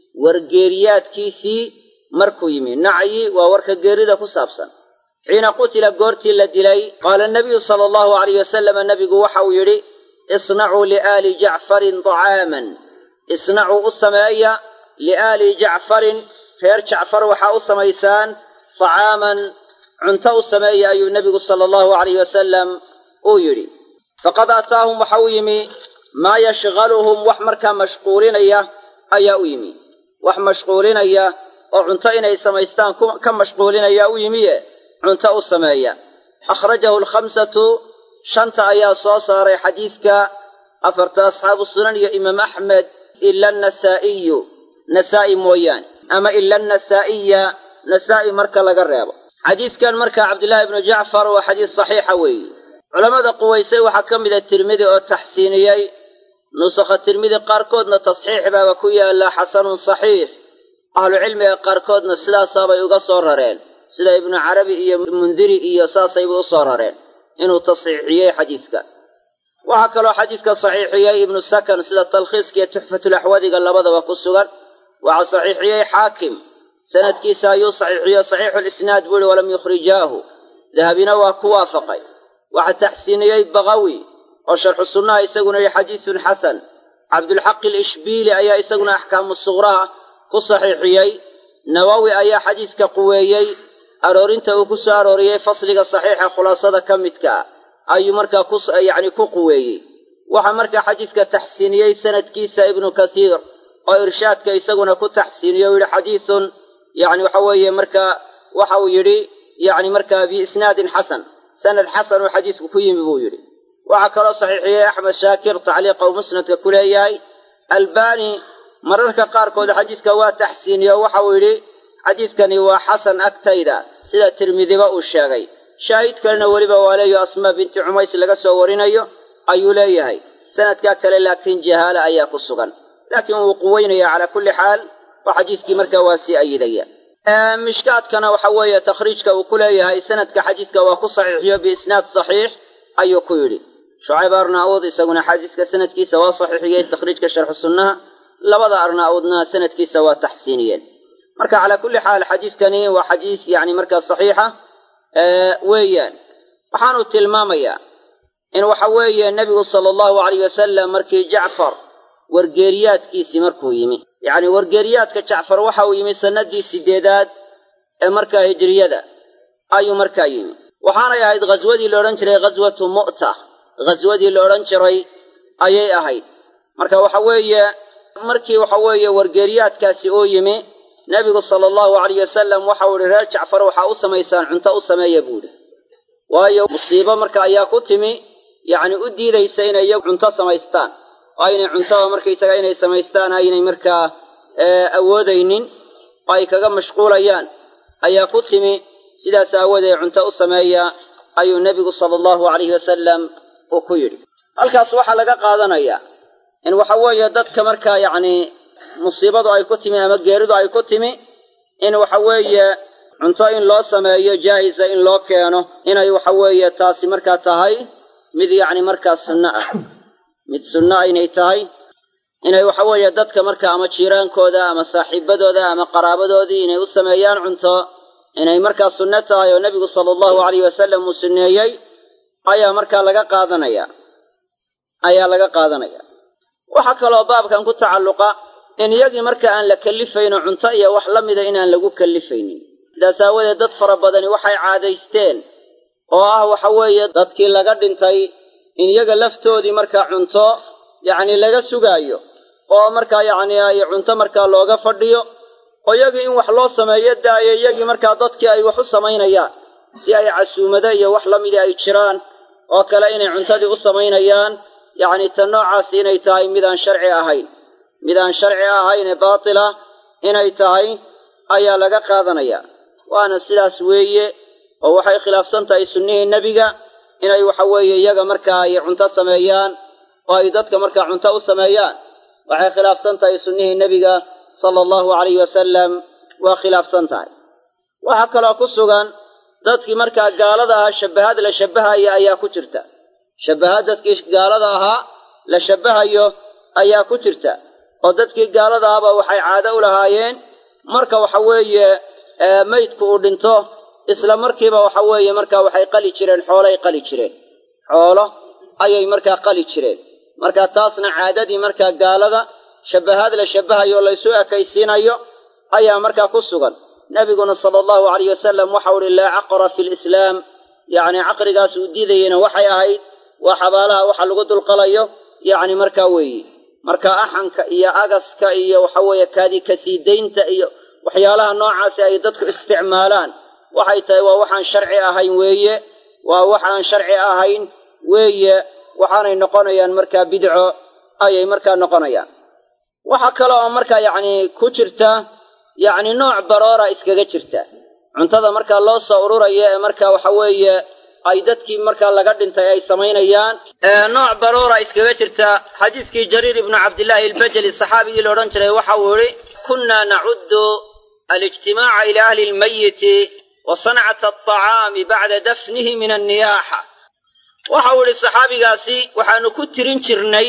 wargeeriyaadkiisii markuu yimi nacyi waa warka geerida ku saabsan xiina qutila goortii la dilay qaala nabiyu sala allahu alayh wasalama nabigu waxa uu yidhi isnacuu liaali jacfarin طacaaman isnacuu u sameeya liaali jacfarin reer jacfar waxaa u samaysaan طacaaman cunto u sameeya ayuu nebigu sala allahu alayh wasalam uu yidhi faqad ataahum waxa u yimi maa yashqaluhum wax markaa mashquulinaya ayaa u yimi wax mashquulinaya oo cunto inay samaystaan ka mashquulinaya u yimiye cunto u sameeya akhrajahu alkhamsatu shanta ayaa soo saaray xadiidka afarta asxaabu sunan iyo imaam axmed ila anasaa'iyu nasaa'i mooyaane ama ila annasaa'iya nasaa'i marka laga reebo xadiidkan marka cabdillaahi ibnu jacfar waa xadiis saxiixa weeye culammada quwaysay waxaa ka mida tirmidi oo taxsiiniyey nusakha tirmidi qaarkoodna tasxiix baaba ku yaalla xasanun saxiix ahlucilmiga qaarkoodna sidaasaabay uga soo rareen sida ibnu carabi iyo mundiri iyo saasayba u soo rareen inuu tasxiixiyey xadiidka waxaa kaloo xadiidka saxiixiyey ibnu sakan sida talkhiiska iyo tuxfatulaxwadiga labadaba ku sugan waxaa saxiixiyey xaakim sanadkiisa ayuu saxiixiyo saxiixulisnaad buu ihi walam yukhrijaahu dahabina waa ku waafaqay waxaa taxsiiniyey bakawi oo sharxu sunnaha isaguna yihi xadiisun xasan cabdulxaq alishbiili ayaa isaguna axkaamu suqraha ku saxiixiyey nawowi ayaa xadiidka quweeyey aroorinta uu ku soo arooriyey fasliga saxiixa khulaasada ka midka ah ayuu markaa ku yacni ku quweeyey waxaa markaa xadiidka taxsiiniyey sanadkiisa ibnu kathiir oo irshaadka isaguna ku taxsiiniyo u yihi xadiisun yacni waxa weeye markaa waxa uu yidhi yacni markaa biisnaadin xasan sanad xasan uu xadiisku ku yimi buu yidhi waxaa kaloo saxiixiyey axmed shaakir tacliiqa uu musnadka ku leeyahay albani mararka qaarkood xadiidka waa taxsiiniyo waxa uu yidhi xadiidkani waa xasan agtayda sida tirmidiba uu sheegay shaahid kalena weliba waa leeyo asmaa binti cumays laga soo warinayo ayuu leeyahay sanadkaa kale laakiin jahaala ayaa ku sugan laakiin wuu quweynaya calaa kulli xaal oo xadiiskii markaa waa sii ayidaya mishkaadkana waxa weeye takhriijka uu ku leeyahay sanadka xadiidka waa ku saxiixiyo biisnaad saxiix ayuu ku yidhi shucayb arnaa'uud isaguna xadiidka sanadkiisa waa saxiixiyey takhriijka sharxu sunnaha labada arnaa'uudna sanadkiisa waa taxsiiniyeen marka calaa kulli xaal xadiidkani waa xadiis yacni markaa saxiixa weeyaan waxaanu tilmaamayaa in waxa weeye nebigu sala allahu alayh wasalam markii jacfar wargeeriyaadkiisii markuu yimi yacni wargeeriyaadka jacfar waxa uu yimi sannadii sideedaad ee markaa hijriyada ayuu markaa yimi waxaanay ahayd ghaswadii la odhan jiray ghaswatu mu'ta ghaswadii la odhan jiray ayay ahayd marka waxa weeye markii waxa weeye wargeeriyaadkaasi uu yimi nebigu sala allahu alayh wasalam waxau ihi reer jacfar waxaa u samaysaan cunto u sameeya buuhi waayo musiibo marka ayaa ku timi yacni u diidaysa inay iyagu cunto samaystaan oo aynay cuntada markaysaga inay samaystaan aynay markaa awoodaynin oo ay kaga mashquulayaan ayaa ku timi sidaas aawoodee cunto u sameeya ayuu nebigu sala allahu alayhi wasalam uu ku yidhi halkaas waxaa laga qaadanayaa in waxa weeye dadka markaa yacni musiibadu ay ku timi ama geeridu ay ku timi in waxa weeye cunto in loo sameeyo jaahisa in loo keeno inay waxa weeye taasi markaa tahay mid yacni markaa sunno ah mid sunno ah inay tahay inay waxa weeye dadka marka ama jiiraankooda ama saaxiibadooda ama qaraabadoodii inay u sameeyaan cunto inay markaa sunno tahay oo nebigu sala allahu alayh wasalam uu sunneeyey ayaa markaa laga qaadanaya ayaa laga qaadanaya waxaa kaloo baabkan ku tacalluqa in iyagii marka aan la kallifayno cunto iyo wax la mida inaan lagu kallifaynin sidaas aawadeed dad fara badani waxay caadaysteen oo ah waxa weeye dadkii laga dhintay in iyaga laftoodii markaa cunto yacni laga sugaayo oo markaa yacni ay cunto markaa looga fadhiyo oo iyagii in wax loo sameeyo daayo iyagii markaa dadkii ay wax u samaynayaan si ay casuumado iyo wax la midii ay jiraan oo kale inay cuntadii u samaynayaan yacni tan noocaasi inay tahay midaan sharci ahayn midaan sharci ahayn ee baatila inay tahay ayaa laga qaadanaya waana sidaas weeye oo waxay khilaafsan tahay sunnihii nebiga inay waxa weeye iyaga markaa ay cunto sameeyaan oo ay dadka markaa cunto u sameeyaan waxay khilaafsan tahay sunnihii nebiga sala allahu calayhi wasalam waa khilaafsan tahay waxaa kaloo ku sugan dadkii markaa gaalada ahaa shabbahad la shabbahaya ayaa ku jirta shabbahad dadkii gaalada ahaa la shabbahayo ayaa ku jirta oo dadkii gaalada ahaba waxay caado u lahaayeen marka waxa weeye maydku uu dhinto isla markiiba waxa weeye markaa waxay qali jireen xoolay qali jireen xoolo ayay markaa qali jireen marka taasna caadadii markaa gaalada shabbahaad la shabbahayo o laysu ekaysiinayo ayaa markaa ku sugan nebiguna sala allahu alayh wasalam waxau uhi laa caqra fi lislaam yacni caqrigaas uu diidayeyna waxay ahayd waa xabaalaha waxa lagu dulqalayo yacni markaa weeye marka axanka iyo agaska iyo waxa weeye kaadi kasiidaynta iyo waxyaalaha noocaasi ay dadku isticmaalaan waxay tahay waa waxaan sharci ahayn weeye waa waxaan sharci ahayn weeye waxaanay noqonayaan markaa bidco ayay markaa noqonayaan waxaa kale oo markaa yacni ku jirta yacni nooc baroora iskaga jirta cuntada markaa loo soo ururaya ee markaa waxa weeye ay dadkii markaa laga dhintay ay samaynayaan nooc baroora iskaga jirta xadiiskii jariir ibnu cabdillaahi albajali saxaabigii la odhan jiray waxa uu idhi kunna nacuddu alijtimaaca ila ahli lmayiti wa sancata alطacaami bacda dafnihi min anniyaaxa waxa uu idhi saxaabigaasi waxaanu ku tirin jirnay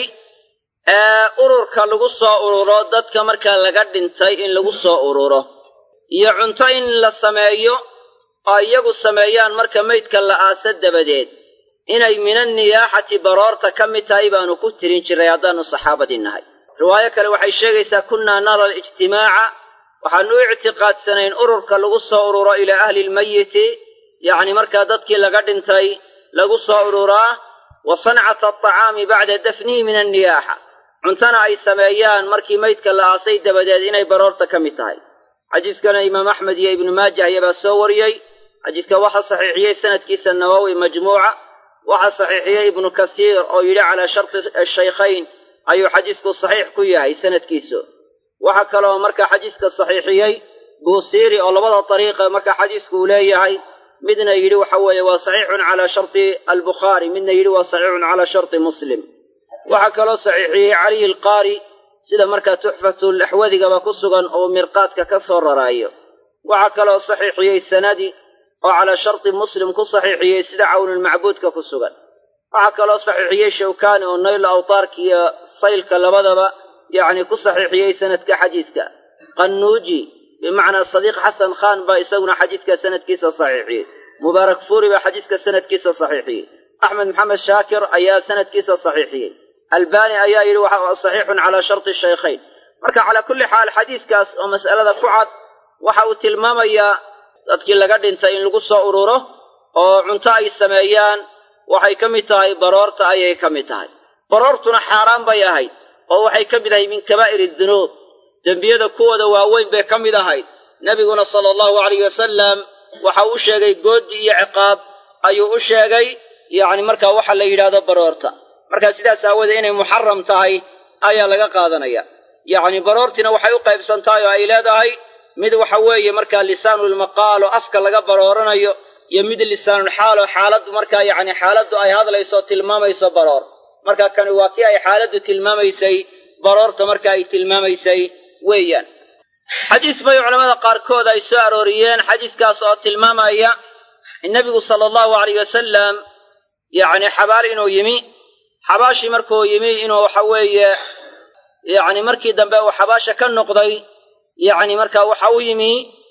ururka lagu soo ururo dadka markaa laga dhintay in lagu soo ururo iyo cunto in la sameeyo oo iyagu sameeyaan marka maydka la aasa dabadeed inay min anniyaaxati baroorta ka mid tahay baanu ku tirin jirray haddaannu saxaabadii nahay riwaayo kale waxay sheegaysaa kunnaa nara alijtimaaca waxaannu u ictiqaadsanayn ururka lagu soo ururo ilaa ahli lmayiti yacni markaa dadkii laga dhintay lagu soo ururaa wa sancata alطacaami bacda dafnihi min anniyaaxa cuntana ay sameeyaan markii maydka la aasay dabadeed inay baroorta ka mid tahay xadiiskana imaam axmed iyo ibnu maajah iyabaa soo wariyey xadiiska waxaa saxiixiyey sanadkiisa nawowi majmuuca waxaa saxiixiyey ibnu kasiir oo yidhi calaa sharti shaykhayn ayuu xadiisku saxiix ku yahay sanadkiisu waxaa kaloo markaa xadiiska saxiixiyey buusiiri oo labada dariiqa markaa xadiisku uu leeyahay midna yidhi waxa weeye waa saxiixun calaa sharti albukhaari midna yidhi waa saxiixun calaa sharti muslim waxaa kaloo saxiixiyey caliy alqaari sida markaa tuxfatulaxwadigaba ku sugan oo mirqaadka ka soo raraayo waxaa kaloo saxiixiyey sanadi oo calaa sharti muslim ku saxiixiyey sida cawnulmacbuudka ku sugan waxaa kaloo saxiixiyey shawkaani oo nayl awtaarka iyo saylka labadaba yacni ku saxiixiyey sanadka xadiidka qannuuji bimacnaa sadiiq xasan khaan baa isaguna xadiidka sanadkiisa saxiixiyey mubaarak fuuri baa xadiidka sanadkiisa saxiixiyey axmed maxamed shaakir ayaa sanadkiisa saxiixiyey albaani ayaa yidhi waxa saxiixun calaa sharti shaykhayn marka calaa kulli xaal xadiidkaas oo mas'alada ku cad waxa uu tilmaamayaa dadkii laga dhintay in lagu soo ururo oo cunto ay sameeyaan waxay ka mid tahay baroorta ayay ka mid tahay baroortuna xaaraan bay ahayd oo waxay ka mid ahayd min kabaa'iri dunuub dembiyada kuwooda waaweyn bay ka mid ahayd nebiguna sala allahu alayh wasalam waxa uu sheegay goodi iyo ciqaab ayuu u sheegay yacni markaa waxa la yidhaahdo baroorta markaa sidaas aawoodee inay muxaram tahay ayaa laga qaadanaya yacni baroortiina waxay u qaybsantahay oo ay leedahay mid waxa weeye markaa lisaanulmaqaal oo afka laga barooranayo iyo mid lisaanulxaal oo xaaladdu markaa yacni xaaladdu ay hadlayso tilmaamayso baroor marka kani waa kii ay xaaladdu tilmaamaysay baroorta marka ay tilmaamaysay weeyaan xadiis bay culamada qaarkood ay soo arooriyeen xadiiskaas oo tilmaamaya in nebigu sala allahu alayh wasalam yacni xabaal inuu yimi xabaashii markuu yimi inuu waxa weeye yacni markii dambe uu xabaasha ka noqday yacni marka waxa u yimi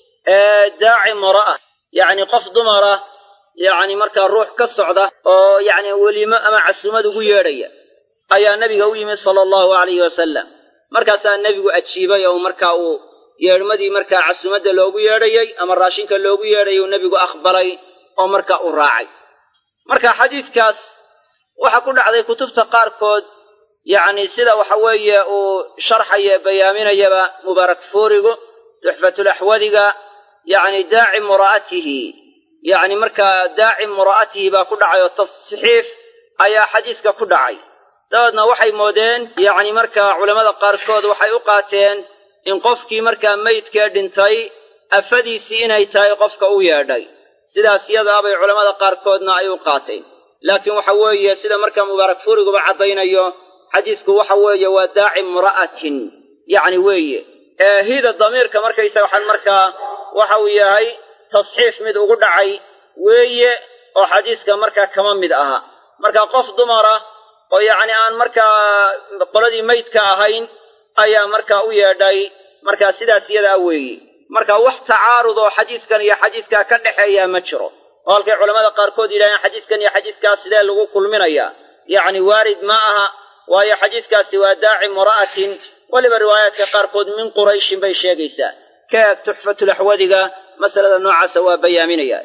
daaci mara'a yacni qof dumara yacni markaa ruux ka socda oo yacni welimo ama casuumad ugu yeedhaya ayaa nebiga u yimi sala allahu alayhi wasalam markaasaa nebigu ajiibay oo markaa uu yeedhmadii markaa casuumadda loogu yeedhayey ama raashinka loogu yeedhayay uu nebigu aqbalay oo markaa u raacay marka xadiidkaas waxaa ku dhacday kutubta qaarkood yacni sida waxa weeye uu sharxaya bayaaminayaba mubaarak fuurigu tuxfatulaxwadiga yacni daaci mura'atihi yacni markaa daaci mura'atihi baa ku dhacay oo tasxiif ayaa xadiiska ku dhacay dabeedna waxay moodeen yacni markaa culammada qaarkood waxay u qaateen in qofkii markaa meydkee dhintay afadiisii inay tahay qofka u yeedhay sidaas yadaa bay culammada qaarkoodna ay u qaateen laakiin waxa weeye sida markaa mubaarak fuuriguba caddaynayo xadiisku waxa weeye waa daaci mura'atin yacni weeye hida damiirka markaysaga waxaan markaa waxa uu yahay tasxiif mid ugu dhacay weeye oo xadiiska markaa kama mid aha marka qof dumara oo yacni aan markaa qoladii meydka ahayn ayaa markaa u yeedhay markaa sidaas yadaa weeye marka wax tacaarud oo xadiiskan iyo xadiiskaa ka dhexeeyaa ma jiro oo halkay culamada qaarkood yidhahdeen xadiiskan iyo xadiiskaas sidee lagu kulminayaa yacni waarid ma aha waayo xadiiskaasi waa daaci mura'atin weliba riwaayaadka qaarkood min qurayshin bay sheegaysaa kaeg tuxfatulaxwadiga masalada noocaasa waa bayaaminaya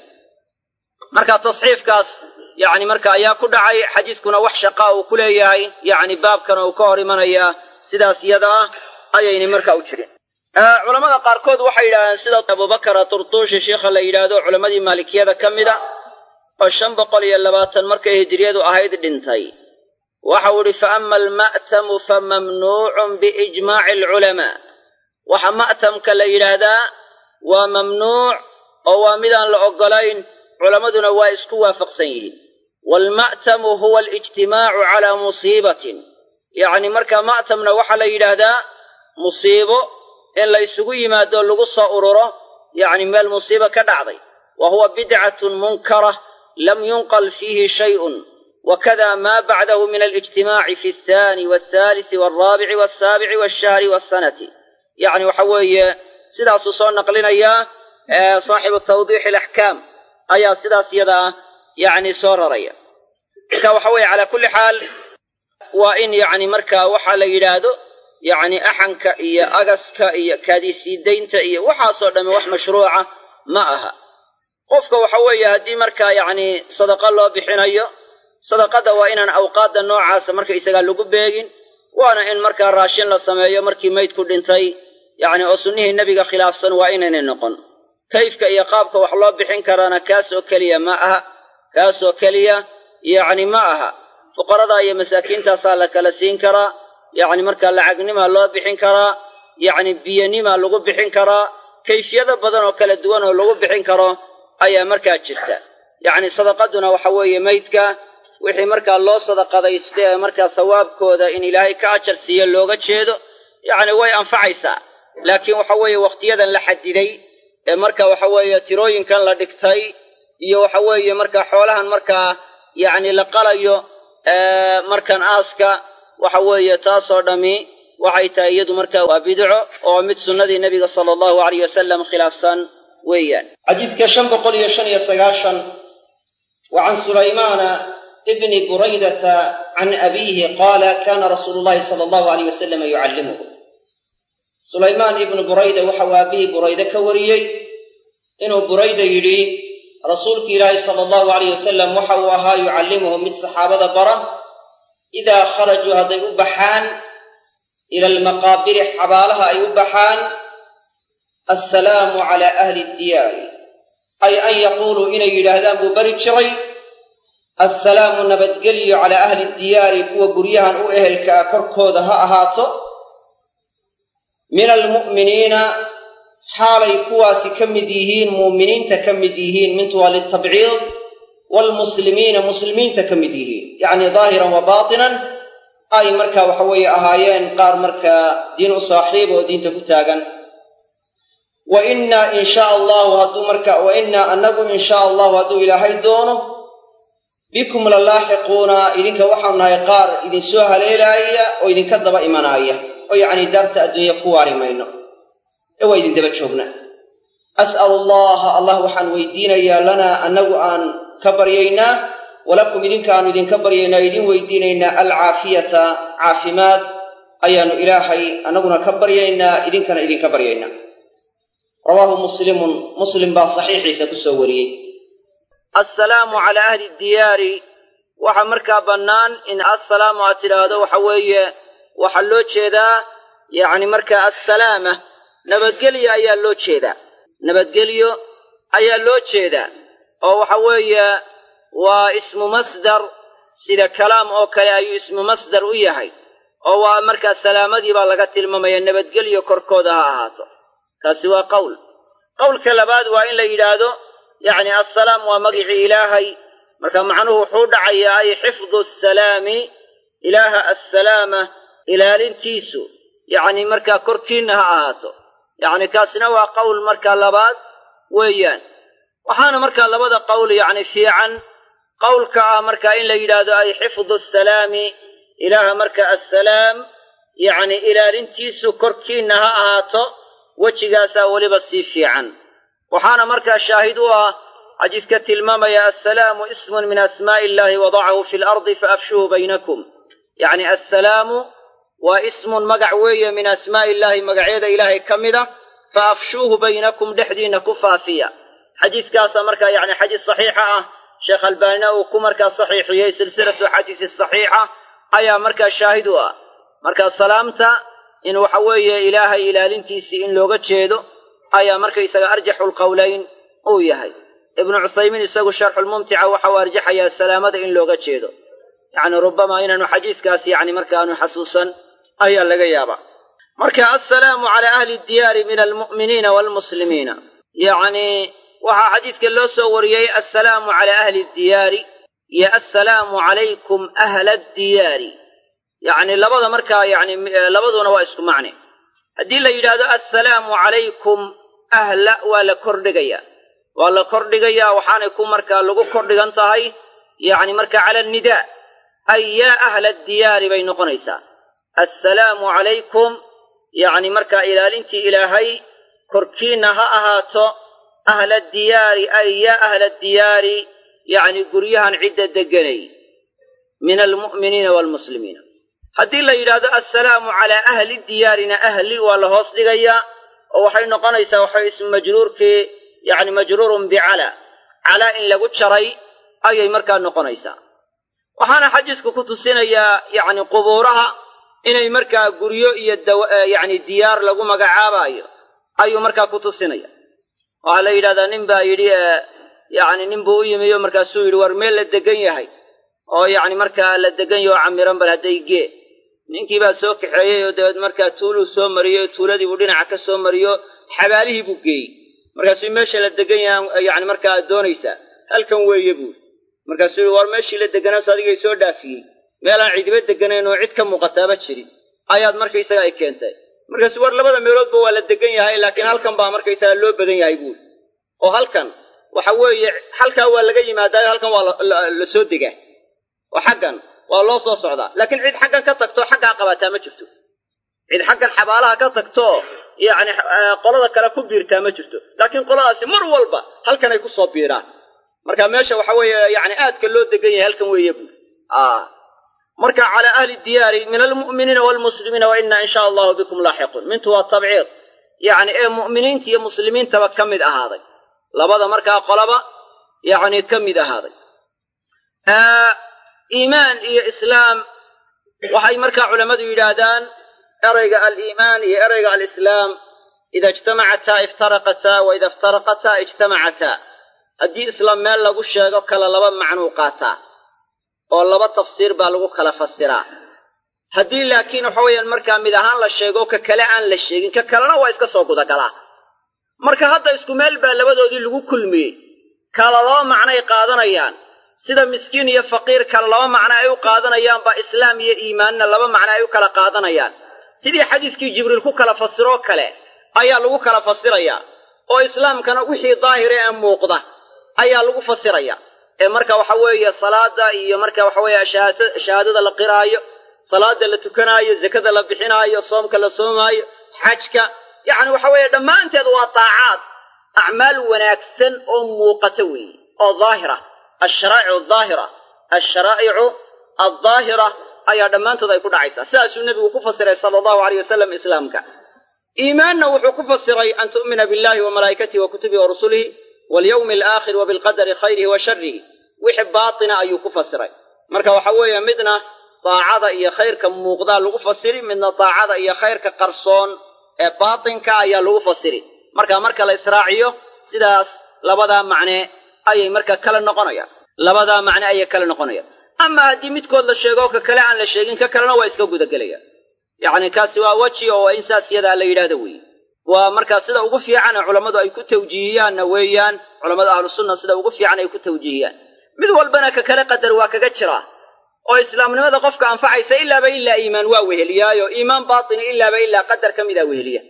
marka tasxiifkaas yacni marka ayaa ku dhacay xadiiskuna wax shaqaa uu ku leeyahay yacni baabkana uu ka hor imanayaa sidaas yada ah ayaynay marka u jirin culamada qaarkood waxay yidhahdeen sida abubakara turtuushi sheikha la yidhaahdo culammadii maalikiyada ka mida oo shan boqol iyo labaatan markay hijiriyadu ahayd dhintay waxau idhi fa ama alma'tamu fa mamnuucun biijmaaci alculamaa waxa ma'tamka la yidhaahdaa waa mamnuuc oo waa midaan la oggolayn culammaduna waa isku waafaqsan yihiin waalma'tamu huwa alijtimaacu calaa musiibatin yacni markaa ma'tamna waxaa la yidhaahdaa musiibo in la ysugu yimaado lagu soo ururo yacni meel musiibo ka dhacday wa huwa bidcatun munkara lam yunqal fiihi shay'un wakada ma bacdahu min alijtimaaci fi althani walthalisi walraabici walsaabici walshahri walsanati yacni waxa weeye sidaasuu soo naqlinayaa saaxibu tawdiixi alaxkaam ayaa sidaas yada ah yacni soo raraya marka waxa weeye calaa kulli xaal waa in yacni markaa waxaa la yidhaahdo yacni axanka iyo agaska iyo kaadisiidaynta iyo waxaasoo dhamme wax mashruuca ma aha qofka waxa weeye haddii markaa yacni sadaqa loo bixinayo sadaqadda waa inaan awqaadda noocaasa markaysagaa lagu beegin waana in markaa raashin la sameeyo markii maydku dhintay yacni oo sunnihii nebiga khilaafsan waa inaynay noqon kayfka iyo qaabka wax loo bixin karaana kaasoo keliya ma aha kaasoo keliya yacni ma aha fuqarada iyo masaakiintaasaa la kala siin karaa yacni markaa lacagnimaa loo bixin karaa yacni biyanimaa lagu bixin karaa kayfiyado badan oo kala duwan oo lagu bixin karo ayaa markaa jirta yacni sadaqaduna waxa weeye maydka wixii markaa loo sadaqadaysta ee markaa sawaabkooda in ilaahay ka ajar siiyo looga jeedo yacni way anfacaysaa laakiin waxa weeye wakhtiyadan la xadiday ee marka waxa weeye tirooyinkan la dhigtay iyo waxa weeye markaa xoolahan markaa yacni la qalayo markan aaska waxa weeye taasoo dhammi waxay tahay iyadu markaa waa bidco oo mid sunnadii nebiga sala allahu alayh wasalam khilaafsan weeyaan xadiiska shan boqol iyo shan iyo sagaashan wa can sulaymaana ibni buraydata can abiihi qaala kana rasuulu llahi sala allahu alayh wasalama yucallimuhu sulaymaan ibnu burayda waxau aabihii burayde ka wariyey inuu burayda yidhi rasuulki ilaahi sala allahu alayh wasalam waxa uu ahaa yucallimuhu mid saxaabada bara idaa kharajuu hadday u baxaan ila almaqaabiri xabaalaha ay u baxaan assalaamu calaa ahli ddiyaari ay an yaquuluu inay yidhaahdaan buu bari jiray assalaamu nabadgelyo calaa ahli ddiyaari kuwa guryahan u ehelka ah korkooda ha ahaato min almu'miniina xaalay kuwaasi ka mid yihiin muuminiinta ka mid yihiin mintu waa litabciid waalmuslimiina muslimiinta ka mid yihiin yacni daahiran wa baatinan ay marka waxa weeye ahaayeen qaar markaa diin u saaxiib oo diinta ku taagan wa innaa in shaa allahu hadduu marka wa innaa annagu in shaa allahu hadduu ilaahay doono bikum la laaxiquuna idinka waxaanu nahay qaar idinsoo haleelaaya oo idinka daba imanaaya oo yacni daarta adduunya ku waari mayno ee waa idin daba joogna as'alu allaha allah waxaan weydiinayaa lanaa annagu aan ka baryaynaa walakum idinkaanu idinka baryaynaa idin weydiinaynaa alcaafiyata caafimaad ayaannu ilaahay annaguna ka baryaynaa idinkana idinka baryaynaa rawaahu muslimun muslim baa saxiixiisa ku soo wariyey assalaamu calaa ahli diyaari waxaa markaa bannaan in assalaamu aad tidhaahdo waxa weeye waxaa loo jeedaa yacni markaa assalaama nabadgelyo ayaa loo jeedaa nabadgelyo ayaa loo jeedaa oo waxa weeye waa ismu masdar sida kalaam oo kale ayuu ismu masdar u yahay oo waa markaa salaamadii baa laga tilmaamaya nabadgelyo korkooda ha ahaato kaasi waa qowl qowlka labaad waa in la yidhaahdo yacni assalaam waa magicii ilaahay marka macnuhu wuxuu dhacayaa ay xifdu asalaami ilaaha assalaama ilaalintiisu yacni markaa korkiinna ha ahaato yacni kaasina waa qowl markaa labaad weeyaan waxaana markaa labada qowl yacni fiican qowlka ah markaa in la yidhaahdo ay xifdu asalaami ilaaha marka assalaam yacni ilaalintiisu korkiinna ha ahaato wejigaasaa weliba sii fiican waxaana markaa shaahid u ah xadiidka tilmaamaya assalaamu ismun min asmaa'i illahi wadacahu fi lardi faafshuhu baynakum yacni assalaamu waa ismun magac weeye min asmaa'i illaahi magacyada ilaahay ka mida fa afshuuhu baynakum dhexdiinna ku faafiya xadiiskaasaa markaa yacni xadiis saxiixa ah sheekh albaanina uu ku markaa saxiixiyey silsilatu xadiisi saxiixa ayaa markaa shaahid u ah markaa salaamta in waxa weeye ilaahay ilaalintiisii in looga jeedo ayaa markaysaga arjaxulqowlayn uu yahay ibnu cuthaymiin isagu sharxulmumtica waxa uu arjaxayaa salaamada in looga jeedo yacni rubamaa inaanu xadiiskaas yacni markaanu xasuusan ayaa laga yaabaa marka assalaamu calaa ahli diyaari min almu'miniina waalmuslimiina yacni waxaa xadiidka loo soo wariyey assalaamu calaa ahli diyaari iyo assalaamu calaykum ahla addiyaari yacni labada markaa yacni labaduna waa isku macne haddii la yidhaahdo assalaamu calaykum ahla waa la kordhigayaa waa la kordhigayaa waxaanay ku markaa lagu kordhigan tahay yacni markaa cala annidaa ay yaa ahla diyaari bay noqonaysaa assalaamu calaykum yacni markaa ilaalintii ilaahay korkiinna ha ahaato ahla diyaari ay yaa ahla diyaari yacni guryahan cidda degganay min almu'miniina waalmuslimiina haddii la yidhaahdo assalaamu calaa ahli diyaarina ahli waa la hoos dhigayaa oo waxay noqonaysaa waxay ismu majruurkii yacni majruurun bicalaa calaa in lagu jaray ayay markaa noqonaysaa waxaana xadiisku ku tusinayaa yacni qubuuraha inay markaa guryo iyo yacni diyaar lagu magacaabaayo ayuu markaa ku tusinaya waxaa la yidhahdaa nin baa yidhi yacni nin buu u yimiyo markaasuu yidhi war meel la degan yahay oo yacni markaa la degan yaho camiran bal hadday gee ninkii baa soo kaxeeyey oo dabeed markaa tuuluu soo mariyey tuuladii buu dhinaca ka soo mariyo xabaalihii buu geeyey markaasuu meesha la degan yaha yacni markaa aad doonaysaa halkan weeye buuri markaasuu yihi war meeshii la deganaaso adigay soo dhaafiyey meelaan cidiba deganayn oo cid ka muuqataaba jirin ayaad markaysaga ay keentay markaasuu war labada meeloodba waa la degan yahay laakiin halkan baa markaysaga loo badan yahay buuri oo halkan waxa weeye halkaa waa laga yimaadaayo halkan waa la soo degaa oo xaggan waa loo soo socdaa laakiin cid xaggan ka tagtoo xaggaa qabataa ma jirto cid xaggan xabaalaha ka tagtoo yacni qolada kale ku biirtaa ma jirto laakiin qoladaasi mar walba halkanay ku soo biiraan marka meesha waxa weeye yacni aadka loo degan yahay halkan weeye buuri marka calaa ahli diyaari min almu'miniina waalmuslimiina wa inna in shaa allahu bikum laaxiquun mintu waa tabciid yacni ee mu'miniinta iyo muslimiintaba ka mid ahaaday labada markaa qolaba yacni ka mid ahaaday iimaan iyo islaam waxay markaa culammadu yidhaahdaan erayga aliimaan iyo erayga alislaam ida ijtamacataa iftaraqataa wa ida iftaraqataa ijtamacataa haddii islaam meel lagu sheego kala laba macnuu qaataa oo laba tafsiir baa lagu kala fasiraa haddii laakiin waxa weeyaan markaa mid ahaan la sheego ka kale aan la sheegin ka kalena waa iska soo gudagalaa marka hadda isku meel baa labadoodii lagu kulmiyey kala laba macnay qaadanayaan sida miskiin iyo faqiir kale laba macno ay u qaadanayaan baa islaam iyo iimaanna laba macno ay u kala qaadanayaan sidii xadiiskii jibriil ku kala fasiroo kale ayaa lagu kala fasirayaa oo islaamkana wixii daahire ee muuqda ayaa lagu fasiraya ee marka waxa weeye salaada iyo marka waxa weeye shahaadada la qiraayo salaada la tukanaayo zakada la bixinaayo soomka la soomaayo xajka yacni waxa weeye dhammaanteed waa daacaad acmaal wanaagsan oo muuqata weeye oo daahira alsharaa'icu adaahira alsharaa'icu aldaahira ayaa dhammaantood ay ku dhacaysaa sidaasuu nebigu ku fasiray sala allahu aleyh wasalam islaamka iimaanna wuxuu ku fasiray an tu'mina billahi wa malaa'ikatihi wa kutubihi wa rusulihi walyawmi alaakhir wa bilqadari khayrihi wa sharihi wixii baatina ayuu ku fasiray marka waxa weeye midna daacada iyo khayrka muuqdaa lagu fasiri midna daacada iyo khayrka qarsoon ee baatinka ayaa lagu fasiri marka marka la israaciyo sidaas labadaa macne ayay marka kala noqonayaan labadaa macne ayay kala noqonayaan ama haddii midkood la sheego ka kale aan la sheegin ka kalena waa iska gudagelayaan yacni kaasi waa weji oo waa in saas yadaa la yidhahdo weeye waa markaa sida ugu fiican ee culammadu ay ku tawjiihiyaanna weeyaan culammada ahlusunna sida ugu fiican ay ku tawjiihiyaan mid walbana ka kale qadar waa kaga jiraa oo islaamnimada qofka anfacaysa ilaaba ilaa iimaan waa weheliyaayo iimaan baatini ilaaba ilaa qadar ka mida weheliya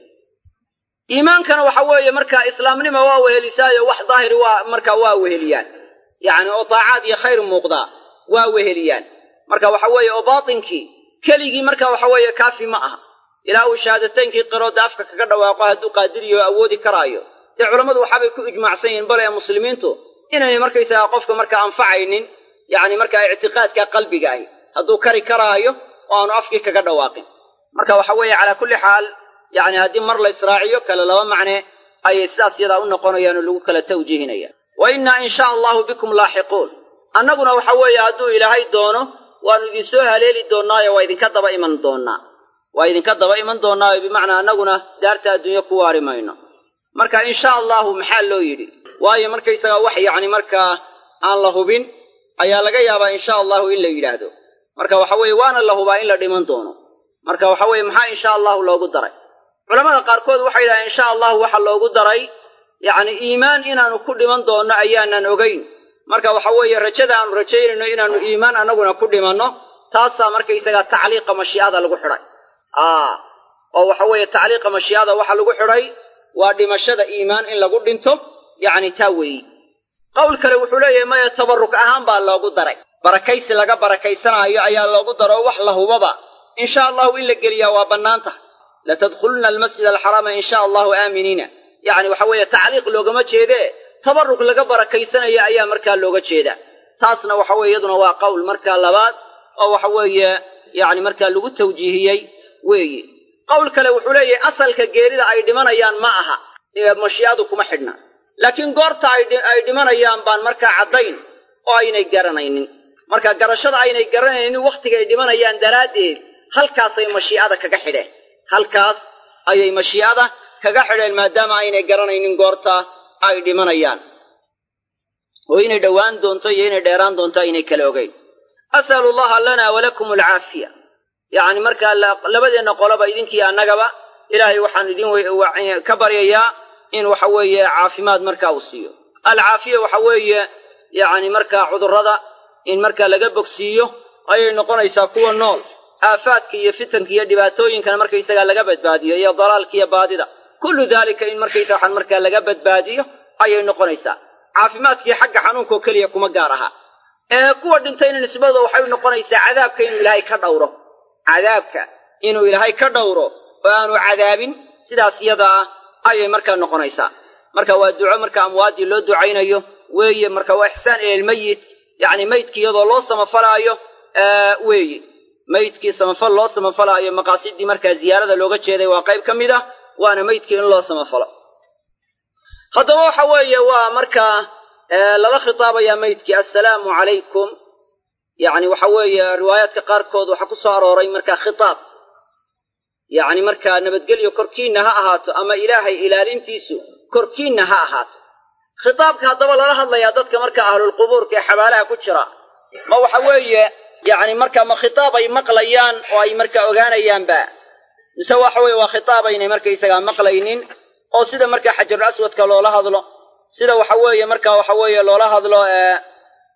iimaankana waxa weeye markaa islaamnima waa wehelisaayo wax daahiri waa marka waa weheliyaan yacni oo daacaad iyo khayr muuqdaa waa weheliyaan marka waxa weeye oo baatinkii keligii marka waxa weeye kaafi ma aha ilaa uu shahaadataynkii qirooda afka kaga dhawaaqo hadduu qaadiriyo o awoodi karaayo dee culammadu waxaabay ku ijmaacsan yihiin bale ee muslimiintu inaynay markaysaga qofka marka anfacaynin yacni markaa ictiqaadka qalbiga ahi hadduu kari karaayo oo aanu afkii kaga dhawaaqin marka waxa weeye calaa kulli xaal yacni haddii mar la israaciyo kale laba macne ayay sidaas yadaa u noqonayaan oo lagu kala tawjiihinaya wa innaa in shaa allahu bikum laaxiquun annaguna waxa weeye hadduu ilaahay doono waannu idinsoo haleeli doonnaayo waa idinka daba iman doonnaa waa idinka daba iman doonnaayo bimacnaa annaguna daarta adduunyo ku waari mayno marka in sha allahu maxaa loo yidhi waayo markaysagaa wax yacni markaa aan la hubin ayaa laga yaabaa insha allahu in la yidhaahdo marka waxa weeye waana la hubaa in la dhiman doono marka waxa weeye maxaa insha allahu loogu daray culamada qaarkood waxay yidhahdeen insha allahu waxa loogu daray yacni iimaan inaannu ku dhiman doonno ayaanan ogayn marka waxa weeye rajada aanu rajaynayno inaannu iimaan annaguna ku dhimanno taasaa markaysagaa tacliiqa mashii'ada lagu xidhay aa oo waxa weeye tacliiqa mashii'ada waxa lagu xidhay waa dhimashada iimaan in lagu dhinto yacni taa weeyi qowl kale wuxuu leeyahay maya tabarruk ahaan baa loogu daray barakaysi laga barakaysanaayo ayaa loogu daro wax la hubaba insha allahu in la geliyaa waa bannaan tahay latadkhulunna almasjid alxaraama insha allahu aaminiina yacni waxa weeye tacliiq loogama jeedee tabarruk laga barakaysanayo ayaa markaa looga jeedaa taasna waxa weye iyaduna waa qowl markaa labaad oo waxa weeye yacni markaa lagu tawjiihiyey weeye qowl kale wuxuu leeyahay asalka geerida ay dhimanayaan ma aha mashii'adu kuma xidhna laakiin goorta ay dhimanayaan baan markaa caddayn oo aynay garanaynin marka garashada aynay garanaynin wakhtiga ay dhimanayaan daraaddeed halkaasay mashii'ada kaga xidheen halkaas ayay mashii'ada kaga xidheen maadaama aynay garanaynin goorta ay dhimanayaan oo inay dhowaan doonto iyo inay dheeraan doonto aynay kala ogayn as'alu allaha lana walakum alcaafiya yacni markaa labadeenna qoloba idinkii annagaba ilaahay waxaan idin ka baryayaa in waxa weeye caafimaad markaa uu siiyo alcaafiya waxa weeye yacni markaa cudurrada in markaa laga bogsiiyo ayay noqonaysaa kuwa nool aafaadka iyo fitanka iyo dhibaatooyinkana markaysagaa laga badbaadiyo iyo dalaalka iyo baadida kullu daalika in markaysa waxaan markaa laga badbaadiyo ayay noqonaysaa caafimaadkii xagga xanuunkaoo keliya kuma gaar aha ee kuwa dhintayna nisbadooda waxay noqonaysaa cadaabka inuu ilaahay ka dhowro cadaabka inuu ilaahay ka dhowro oo aanu cadaabin sidaas yadaa ayay markaa noqonaysaa marka waa duco marka amwaaddii loo ducaynayo weeye marka waa ixsaan ilalmayit yacni maydkii iyadoo loo samafalaayo weeye maydkii samafal loo samafalaayo maqaasidii markaa ziyaarada looga jeeday waa qayb ka mid ah waana maydkii in loo samafalo haddaba waxa weeye waa markaa lala khitaabayaa maydkii assalaamu calaykum yacni waxa weeye riwaayaadka qaarkood waxaa ku soo arooray markaa khitaab yacni markaa nabadgelyo korkiinna ha ahaato ama ilaahay ilaalintiisu korkiinna ha ahaato khitaabka haddaba lala hadlayaa dadka marka ahlulqubuurka ee xabaalaha ku jira ma waxa weeye yacni marka ma khitaab ay maqlayaan oo ay markaa ogaanayaanba mise waxa weeye waa khitaab aynay markaysagaa maqlaynin oo sida markaa xajarul aswadka loola hadlo sida waxa weeye marka waxa weeye loola hadlo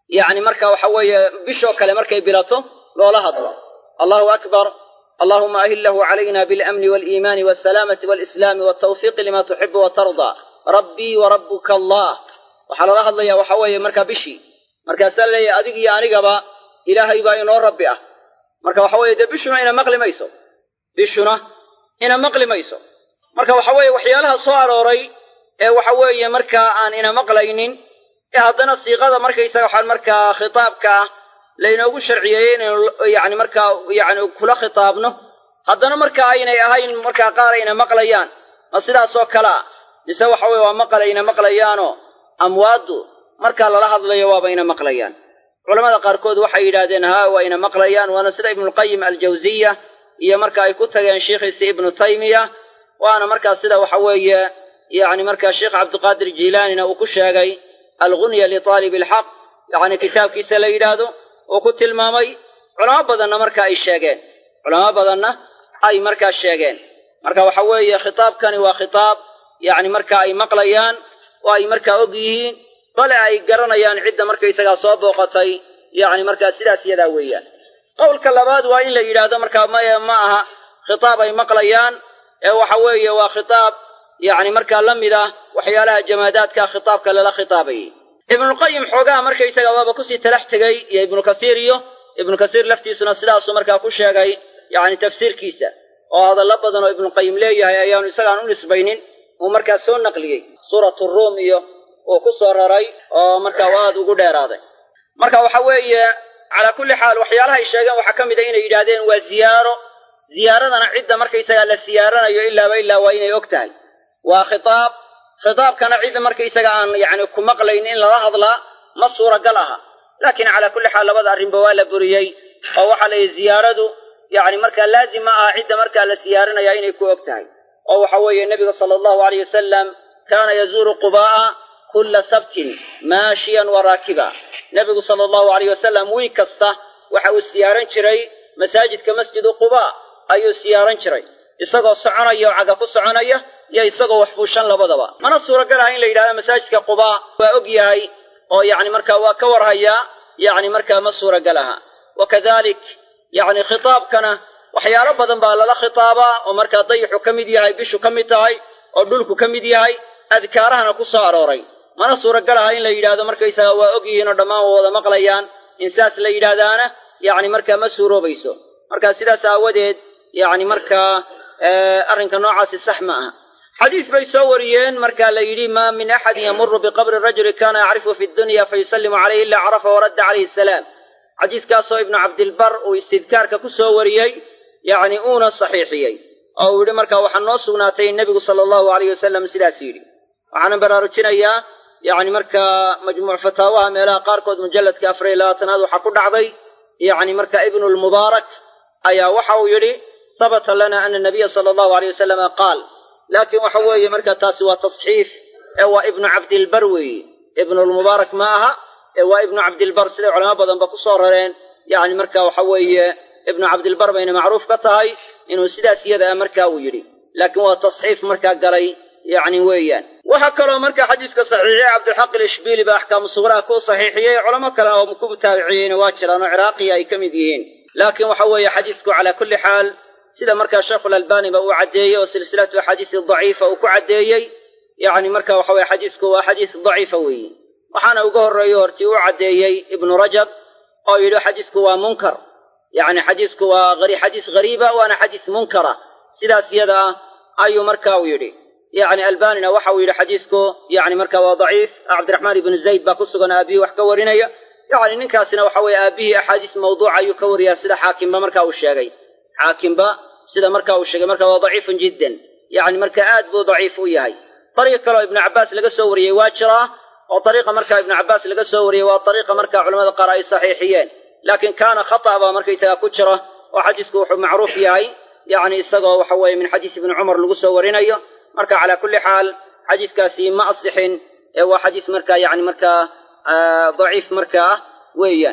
yacni marka waxa weeye bishoo kale markay bilato loola hadlo allahu akbar allahuma ahillahu calayna biاlamni wاliimaani wاsalaamati wاlislaami wاtawfiiqi lima tuxibu watardaa rabbii warabuka allah waxaa loola hadlaya waxa weeye markaa bishii markaasaa leeyahay adig iyo anigaba ilaahay baa inoo rabbi ah marka waxa weeye dee bishuna ina maqli mayso bishuna ina maqli mayso marka waxa weeye waxyaalaha soo arooray ee waxa weeye markaa aan ina maqlaynin ee haddana siiqada markaysaga waxaan markaa khitaabka ah laynoogu sharciyeeyey inaynu yani markaa yani kula khitaabno haddana marka aynay ahayn markaa qaar ayna maqlayaan ma sidaasoo kale ah mise waxa weye waa maqal ayna maqlayaanoo amwaaddu markaa lala hadlayo waaba ina maqlayaan culamada qaarkood waxay yidhaahdeen haa waa ina maqlayaan waana sida ibnulqayim aljawziya iyo marka ay ku tageen sheikhiisi ibnu taymiya waana markaa sida waxa weeye yani markaa sheekh cabdiqaadir jiilaanina uu ku sheegay algunya liطaalib alxaq yani kitaabkiisa la yidhaahdo uu ku tilmaamay culamo badanna marka ay sheegeen culamo badanna ay markaa sheegeen marka waxa weeye khitaabkani waa khitaab yani marka ay maqlayaan oo ay markaa og yihiin bale ay garanayaan cidda markaysagaa soo booqatay yani markaa sidaas yadaa weeyaan qowlka labaad waa in la yidhaahdo markaa maya ma aha khitaab ay maqlayaan ee waxa weeye waa khitaab yani markaa la mid ah waxyaalaha jamaadaadka khitaabka lala khitaabayay ibnulqayim xoogaha markaysaga waaba kusii talax tegey iyo ibnu kasiir iyo ibnu kasiir laftiisuna sidaasuu markaa ku sheegay yani tafsiirkiisa oo hadallo badan oo ibnuqayim leeyahay ayaanu isagaan u nisbaynin uu markaa soo naqliyey suuratu ruum iyo uu ku soo raray oo markaa aad ugu dheeraaday marka waxa weeye calaa kulli xaal waxyaalaha ay sheegeen waxaa ka mid a inay yidhaahdeen waa ziyaaro ziyaaradana cidda markaysagaa la siyaaranayo ilaaba ilaa waa inay og tahay waa khitaab khitaabkana cidda markaysaga aan yani ku maqlayn in lala hadlaa ma suuragal aha laakiin calaa kulli xaal labada arrinba waa la buriyey oo waxaa la yidhi ziyaaradu yani markaa laazim ma aha cidda markaa la siyaaranaya inay ku og tahay oo waxa weeye nebiga sala allahu aleyh wasalam kaana yazuuru qubaa'a kulla sabtin maashiyan wa raakiba nebigu sala allahu aleyh wasalam wiig kasta waxa uu siyaaran jiray masaajidka masjidu qubaa ayuu siyaaran jiray isagoo soconaya oo caga ku soconaya iyo isagoo wax fuushan labadaba mana suuragal aha in la yidhahdo masaajidka qubaa waa og yahay oo yani markaa waa ka warhayaa yani markaa ma suuragal aha wa kadalik yani khitaabkana waxyaalo badan baa lala khitaabaa oo markaa dayixu ka mid yahay bishu ka mid tahay oo dhulku ka mid yahay adkaarahana ku soo arooray mana suuragal aha in la yidhaahdo markaysaga waa og yihiin oo dhammaan waa wada maqlayaan in saas la yidhaahdaana yani markaa ma suuroobayso marka sidaas aawadeed yani markaa arrinka noocaasi sax ma aha xadiis bay soo wariyeen marka la yidhi ma min axadin yamuru biqabri rajuli kana yacrifu fi dunya fayusallimu calayhi ila carafa waradda calayhi asalaam xadiiskaasoo ibnu cabdilbar uu istidkaarka ku soo wariyey yacni uuna saxiixiyey oo uu yidhi marka waxaa noo sugnaatay in nebigu sala allahu alayh wasalam sidaas yidhi waxaana baraarujinayaa yacni markaa majmuuc fataawaha meelaha qaarkood mujalladka afar iyo labaatanaad waxaa ku dhacday yacni marka ibnulmubaarak ayaa waxa uu yidhi habata lana ana nabiya sala allahu aleyh wasalama qaal laakiin waxa weeye marka taasi waa tasxiif ee waa ibnu cabdilbar weeye ibnulmubaarak ma aha ee waa ibnu cabdilbar siday culamo badanba ku soo rareen yacni marka waxa weeye ibnu cabdilbar bayna macruuf ka tahay inuu sidaas iyada a marka uu yidhi laakiin waa tasxiif markaa galay yacni weeyaan waxaa kaloo marka xadiiska saxiixiyey cabdilxaq ilishbiili baa axkaamu sugraha ku saxiixiyey culamo kale oo ku taabiciyeyna waa jiraan oo ciraaqiya ay ka mid yihiin laakiin waxa weeye xadiisku calaa kulli xaal sida markaa sheekhulalbani ba uu caddeeyey oo silsilatu axaadiisi daciifa uu ku caddeeyey yacni marka waxa weye xadiisku waa xadiis daciifa weeye waxaana uga horreeyo hortii u caddeeyey ibnu rajab oo yidhi xadiisku waa munkar yacni xadiisku waa xadiis ghariiba waana xadiis munkara sidaas iyada ah ayuu marka uu yidhi yacni albanina waxa uu yidhi xadiisku yani marka waa daciif cabdiraxmaan ibnu zayd baa ku sugan aabihii wax ka warinaya yacni ninkaasina waxa weeye aabihii axaadiis mawduuca ayuu ka wariyaa sida xaakimba marka uu sheegay xaakimba sida marka uu sheegay marka waa daciifun jiddan yacni marka aad buu daciif u yahay dariiq kaleoo ibnu cabbaas laga soo wariyey waa jiraa oo dariiqa marka ibnu cabbaas laga soo wariyey waa dariiqa marka culamada qaar ay saxiixiyeen laakiin kaana khata' baa markaysaga ku jira oo xadiisku wuxuu macruuf yahay yacni isagoo waxa weeye min xadiis ibni cumar lagu soo warinayo marka calaa kulli xaal xadiiskaasi ma asixin ee waa xadiis marka yani markaa daciif marka ah weeyaan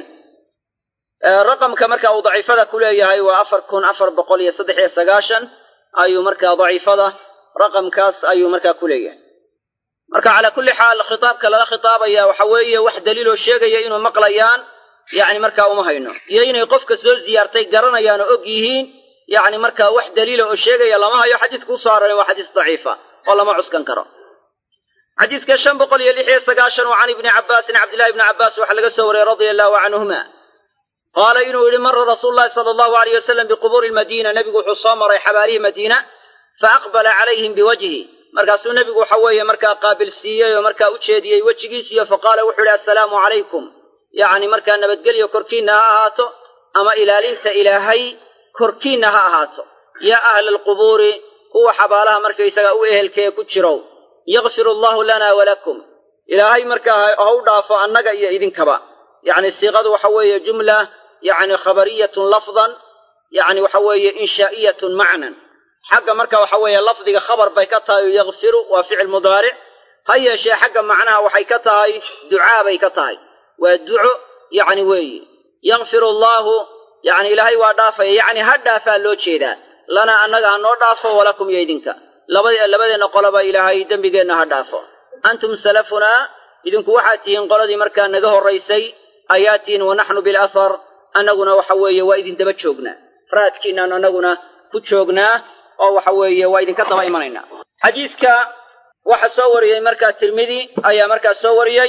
raqamka marka uu daciifada ku leeyahay waa afar kun afar boqol iyo saddex iyo sagaashan ayuu markaa daciifada raqamkaas ayuu markaa ku leeyahay marka calaa kulli xaal khitaabka lala khitaabaya waxa weeye wax daliiloo sheegaya inuu maqlayaan yacni markaa uma hayno iyo inay qofka soo ziyaartay garanayaan oo og yihiin yacni markaa wax daliila oo sheegaya lama hayo xadiiska usoo aroray waa xadiis daciifa oo lama cuskan karo xadiiska shan boqol iyo lix iyo sagaashan oo can ibni cabbaasin cabdillahi ibni cabbaas waxaa laga soo wariyey radia allahu canhuma qaala inuu yidhi mara rasuulu llahi sala allahu aleyh wasalam biqubuuri lmadiina nebigu wuxuu soo maray xabaarihii madiina fa aqbala calayhim biwajhi markaasuu nebigu waxa weeye markaa qaabilsiiyey oo markaa u jeediyey wejigiisiyo fa qaala wuxuu yidhi assalaamu calaykum yacni markaa nabadgelyo korkiinna ha ahaato ama ilaalinta ilaahay korkiinna ha ahaato yaa ahla alqubuuri kuwa xabaalaha markaysaga u ehelkee ku jirow yakfir allahu lana walakum ilaahay markaa ha u dhaafo annaga iyo idinkaba yacni siiqadu waxa weeye jumla yacni khabariyatun lafdan yacni waxa weeye inshaa'iyatun macnan xagga marka waxa weeye lafdiga khabar bay ka tahay yakfiru waa ficil mudaaric ha yeeshee xagga macnaha waxay ka tahay ducaa bay ka tahay waa duco yacni weeye yakfiru allaahu yacni ilaahay waa dhaafaya yacni ha dhaafaa loo jeedaa lanaa annaga ha noo dhaafo walakum iyo idinka labadeenna qoloba ilaahay dembigeenna ha dhaafo antum salafunaa idinku waxaad tihiin qoladii markaa naga horraysay ayaa tihiin wa naxnu bilahar annaguna waxa weeye waa idin daba joognaa raadkiinaan annaguna ku joognaa oo waxa weeye waa idinka daba imanaynaa xadiiska waxa soo wariyey markaa tirmidi ayaa markaa soo wariyey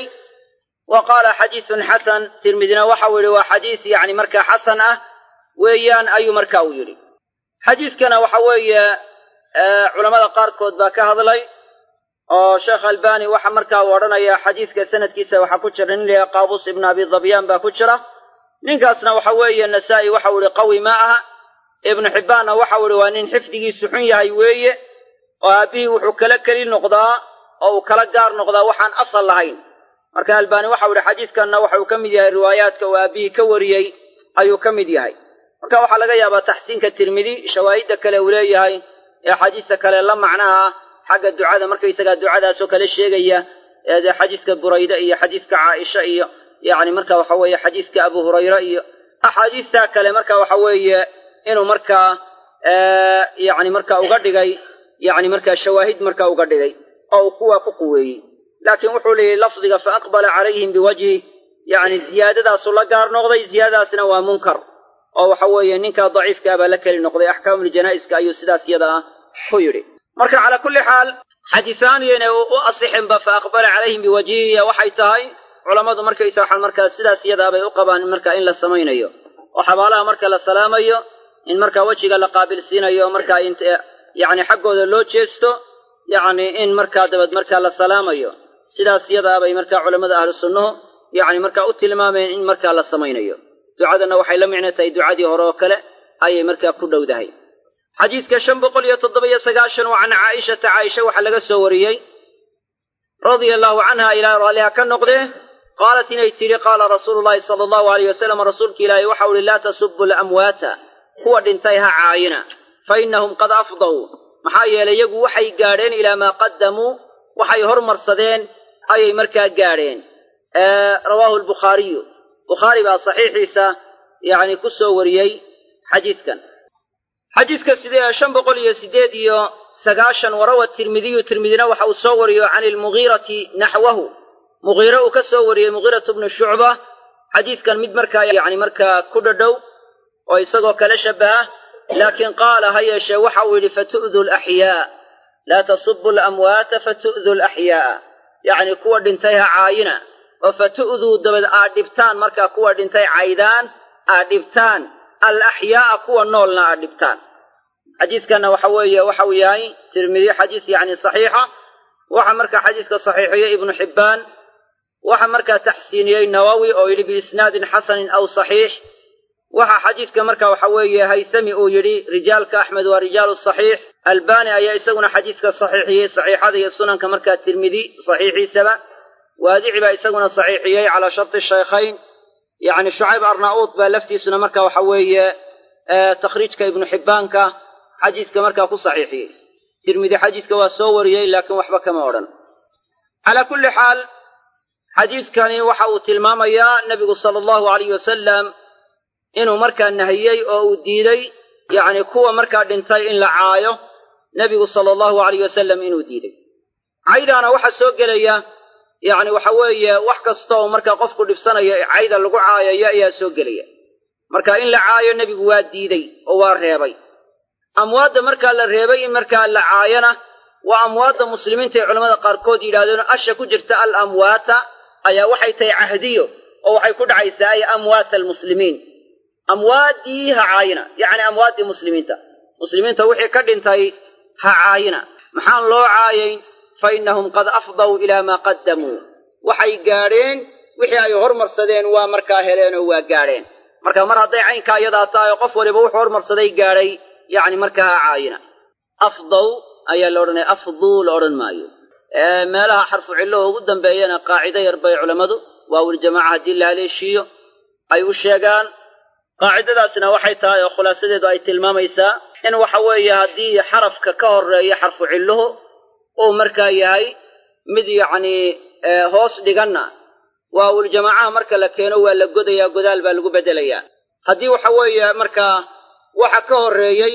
wa qaala xadiisun xasan tirmidina waxau yidhi waa xadiis yacni markaa xasan ah weeyaan ayuu marka uu yidhi xadiiskana waxa weeye culammada qaarkood baa ka hadlay oo sheekh albani waxa markaa uu odhanayaa xadiiska sanadkiisa waxaa ku jira nin layaha qaabus ibnu abi dabyaan baa ku jira ninkaasna waxa weeye nasaa'i waxau ihi qawi ma aha ibnu xibbaanna waxau ihi waa nin xifdigiisu xun yahay weeye oo aabbihii wuxuu kala keli noqdaa oo uu kala gaar noqdaa waxaan asal lahayn marka albaani waxau ihi xadiiskanna waxauu ka mid yahay riwaayaadka uu aabbihii ka wariyey ayuu ka mid yahay marka waxaa laga yaabaa taxsiinka tirmidi shawaahidda kale uu leeyahay ee xadiista kale la macnaha xagga ducada markaysagaa ducadaasoo kale sheegaya ee dee xadiiska burayde iyo xadiiska caaisha iyo yacni marka waxa weeye xadiiska abu hurayre iyo axaadiistaa kale marka waxa weeye inuu markaa yacni marka uga dhigay yacni markaa shawaahid marka uga dhigay oo uu kuwaa ku quweeyey laakiin wuxuu leeyahy lafdiga fa aqbala calayhim biwajhi yacni ziyaadadaasu la gaar noqday ziyaadadaasna waa munkar oo waxa weeye ninkaa daciifkaa baa la keli noqday axkaamuljanaa'iska ayuu sidaas yada ah ku yidhi marka calaa kulli xaal xadiisaaniyana u asixinba fa aqbala calayhim biwajhihiya waxay tahay culammadu markaysa waxaan markaa sidaas yadaabay u qabaan marka in la samaynayo oo xabaalaha marka la salaamayo in markaa wejiga la qaabilsiinayo markaa yacni xaggooda loo jeesto yacni in markaa dabad markaa la salaamayo sidaas yadaabay markaa culammada ahlu sunnuhu yacni markaa u tilmaameen in markaa la samaynayo ducadanna waxay la micno tahay ducadii hore oo kale ayay markaa ku dhowdahay xadiiska shan boqol iyo toddoba-iyo sagaashan waa can caa'ishata caaisha waxaa laga soo wariyey radia allaahu canha ilaahay raalliha ka noqdee qaalat inay tidhi qaala rasuulu llaahi sala allahu alayh wasalam rasuulka ilaahay waxau uhi laa tasubu lamwaata kuwa dhintay ha caayina fa innahum qad afdaw maxaa yeelay iyagu waxay gaadheen ilaa maa qaddamuu waxay hormarsadeen ayay markaa gaadheen rawaahu albukhaariyu bukhaari baa saxiixiisa yacni ku soo wariyey xadiidkan xadiidka sidee shan boqol iyo siddeed iyo sagaashan warawa tirmidiyu tirmidina waxa uu soo wariyo can ilmugiirati naxwahu mugiire uu ka soo wariyey mugiiratu bnu shucba xadiidkan mid markaa yacni markaa ku dhadhow oo isagoo kala shabbaha laakiin qaala ha yeeshee waxa uu yidhi fatu'du alaxyaa laa tasubu alamwaata fatu'du alaxyaa'a yacni kuwa dhintay ha caayina oo fatu'duu dabad aad dhibtaan markaa kuwa dhintay caydaan aad dhibtaan alaxyaa'a kuwa noolna aad dhibtaan xadiiskanna waxa weeye waxau yahay tirmidi xadiis yacni saxiixa waxa markaa xadiiska saxiixiyey ibnu xibbaan waxa markaa taxsiiniyey nawowi oo yidhi biisnaadin xasanin aw saxiix waxa xadiiska marka waxa weeye haysami uu yidhi rijaalka axmed waa rijaalu saxiix albani ayaa isaguna xadiiska saxiixiyey saxiixada iyo sunanka markaa tirmidi saxiixiisaba waadici baa isaguna saxiixiyey calaa sharti shaykhayn yacni shucayb arnauud baa laftiisuna marka waxa weeye takhriijka ibnu xibbaanka xadiiska markaa ku saxiixiyey tirmidi xadiiska waa soo wariyey laakiin waxba kama odhan calaa kulli xaal xadiiskani waxa uu tilmaamayaa nebigu sala allahu alayh wasalam inuu markaa nahiyey oo uu diiday yacni kuwa markaa dhintay in la caayo nebigu sala allahu alayh wasalam inuu diiday caydaana waxaa soo gelaya yacni waxa weeye wax kasta oo markaa qofku dhibsanayo cayda lagu caayayo ayaa soo gelaya marka in la caayo nebigu waa diiday oo waa reebay amwaadda markaa la reebay in markaa la caayana waa amwaadda muslimiinta ee culamada qaarkood yidhahdeen asha ku jirta al amwaata ayaa waxay tahay cahdiyo oo waxay ku dhacaysaa ay amwaata almuslimiin amwaaddii ha caayina yacni amwaaddii muslimiinta muslimiinta wixii ka dhintay ha caayina maxaan loo caayayn fa innahum qad afdaw ilaa maa qaddamuu waxay gaadheen wixii ay hormarsadeen waa markaa heleenoo waa gaadheen marka mar hadday caynkaa iyadaa tahay oo qof waliba wuxuu hormarsaday gaadhay yacni markaa ha caayina afdaw ayaa la odhanaya afduu la odhan maayo meelaha xarfu cillo oo ugu dambeeyana qaacido yar bay culammadu waawuljamaaca haddii la haleeshiiyo ay u sheegaan qaacidadaasna waxay tahay oo khulaasadeedu ay tilmaamaysaa in waxa weeye haddii xarafka ka horeeya xarfu cilluhu uu markaa yahay mid yacnii hoos dhiganna waawuljamaacaha marka la keeno waa la godayaa godaal baa lagu beddelayaa haddii waxa weeye markaa waxa ka horreeyey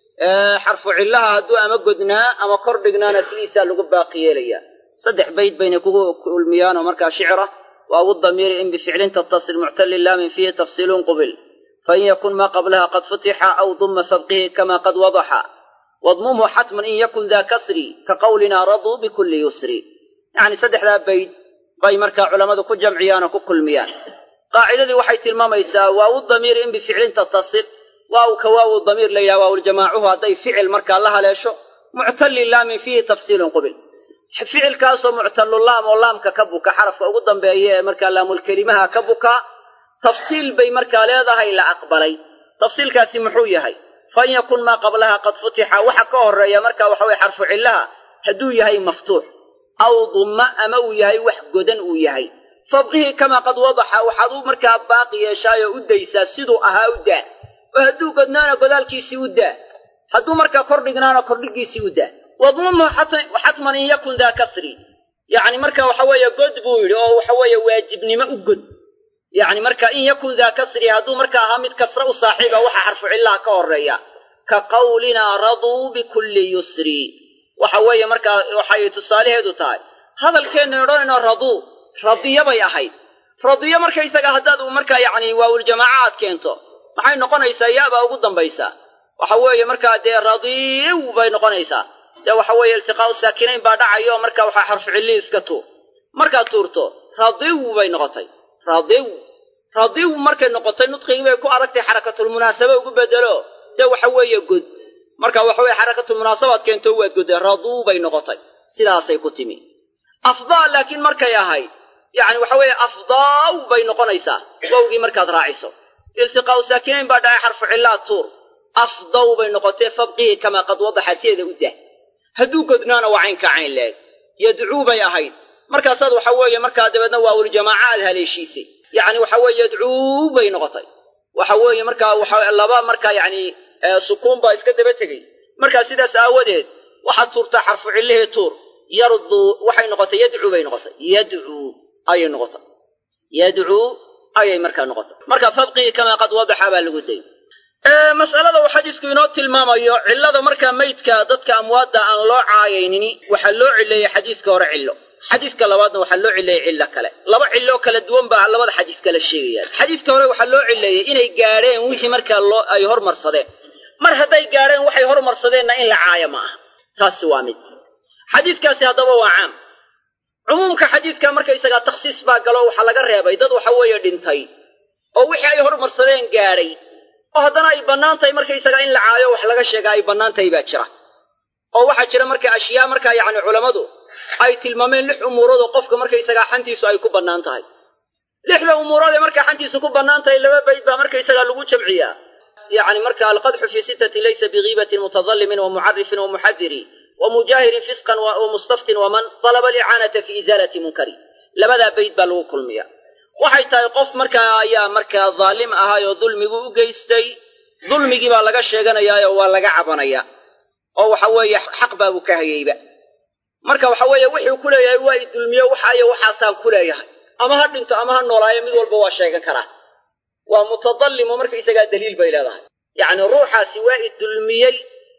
xarfu cillaha hadduu ama godnaa ama kor dhignaana sidiisaa lagu baaqi yeelayaa saddex bayd bayna kugu ulmiyaanoo markaa shicra waawu damiiri in bificlin tattasil muctali laamin fiihi tafsiilun qubil fain yakun maa qablaha qad futixa aw duma fabqihi kama qad wadaxa wadmumhu xatman in yakun daa kasri ka qawlinaa raduu bikulli yusri yacni saddexdaa bayd bay markaa culammadu ku jamciyaan oo ku kulmiyaan qaacidadii waxay tilmaamaysaa waawu damiiri in bificlin tattasil waaw ka waawu damiir la yidhaha waawuljamaacuhu hadday ficil markaa la haleesho muctalli laamin fiihi tafsiilun qubil ficilkaasoo muctallu laam oo laamka ka buka xarafka ugu dambeeya ee markaa laamulkelimaha ka buka tafsiil bay markaa leedahay la aqbalay tafsiilkaasi muxuu yahay fa in yakun maa qablaha qad futixa waxa ka horreeya marka waxa weye xarfu cillaha hadduu yahay maftuux aw dumma ama uu yahay wax godan uu yahay fabqihi kamaa qad wadaxa waxaad u markaa baaqi yeeshaayoo u daysaa siduu ahaa u daa oo hadduu godnaana godaalkiisii u daa hadduu markaa kor dhignaana kordhigiisii u daa wadmumhu xatman in yakun daa kasri yacni marka waxa weeye god buu yidhi oo waxa weeye waajibnimo u god yacni marka in yakun daa kasri hadduu marka ahaa mid kasra u saaxiiba waxa xarfu cillaha ka horreeya ka qawlinaa raduu bikulli yusri waxa weeye markaa waxay tusaalaheedu tahay hadalkeenna odhanayno raduu radiya bay ahayd radiyo markaysaga haddaad markaa yacni waawuljamaaca aad keento maxay noqonaysaa yaabaa ugu dambaysaa waxa weeye markaa dee radiiw bay noqonaysaa dee waxa weeye iltiqaa'u saakinayn baa dhacayo marka waxaa xarfu cillii iska tuur markaad tuurto radiw bay noqotay radiw radiw markay noqotay nudqigii bay ku aragtay xarakatulmunaasaba ugu bedelo dee waxa weeye god marka waxa weye xarakatulmunaasabaad keento waad godday raduu bay noqotay sidaasay ku timi afdaa laakiin markay ahayd yacni waxa weeye afdaaw bay noqonaysaa wowgii markaad raaciso iltiqaa'u saakinayn baa dhacay xarfu cillaad tuur afdaw bay noqotee fabqihi kamaa qad wadaxa sideeda u dah hadduu godnaana waa caynka cayn leeg yadcuu bay ahayd markaasaad waxa weeye markaa dabeedna waawuljamaaca aad haleeshiisay yacni waxa weeye yadcuu bay noqotay waxa weeye markaa waxa laba markaa yacni sukuun baa iska daba tegey markaa sidaas aawadeed waxaad tuurtaa xarfu cillihii tuur yarduu waxay noqotay yadcuu bay noqotay yadcuu ayay noqotay yadcuu ayay markaa noqotay marka fabqihi kamaa qad wadaxa baa lagu dayy mas'alada uu xadiisku inoo tilmaamayo cillada markaa meydka dadka amwaadda aan loo caayaynini waxaa loo cileeyey xadiiska hore cillo xadiiska labaadna waxaa loo cileeyey cillo kale laba cilloo kala duwan baa labada xadiis kala sheegayaan xadiiska hore waxaa loo cileeyey inay gaadheen wixii markaa loo ay hormarsadeen mar hadday gaadheen waxay hormarsadeenna in la caayo ma aha taasi waa mid xadiiskaasi haddaba waa caam cumuumka xadiiska markaysagaa takhsiis baa galo waxaa laga reebay dad waxa weeye dhintay oo wixii ay hormarsadeen gaadhay oo haddana ay bannaan tahay markaysagaa in la caayo wax laga sheegaa ay bannaan tahay baa jira oo waxaa jira marka ashyaa markaa yacni culammadu ay tilmaameen lix umuurood oo qofka markaysagaa xantiisu ay ku bannaan tahay lixda umuurood ee markaa xantiisu ku bannaan tahay laba bayd baa markaysagaa lagu jamciyaa yacni marka alqadxu fii sittati laysa bigiibatin mutadallimin wa mucarifin wa muxadiri wa mujaahirin fisqan wa mustaftin waman dalaba alicaanata fi isaalati munkari labadaa bayd baa lagu kulmiya waxay tahay qof markaa ayaa markaa daalim ahaayoo dulmigu u geystay dulmigii baa laga sheeganayaayoo waa laga cabanayaa oo waxa weeye xaq baabuu ka hayeyba marka waxa weeye wuxuu ku leeyahay waa i dulmiyo waxaayo waxaasaan ku leeyahay ama ha dhinto ama ha noolaayo mid walba waa sheegan karaa waa mutadallimo markaysagaa daliil bay leedahay yacni ruuxaasi waa i dulmiyey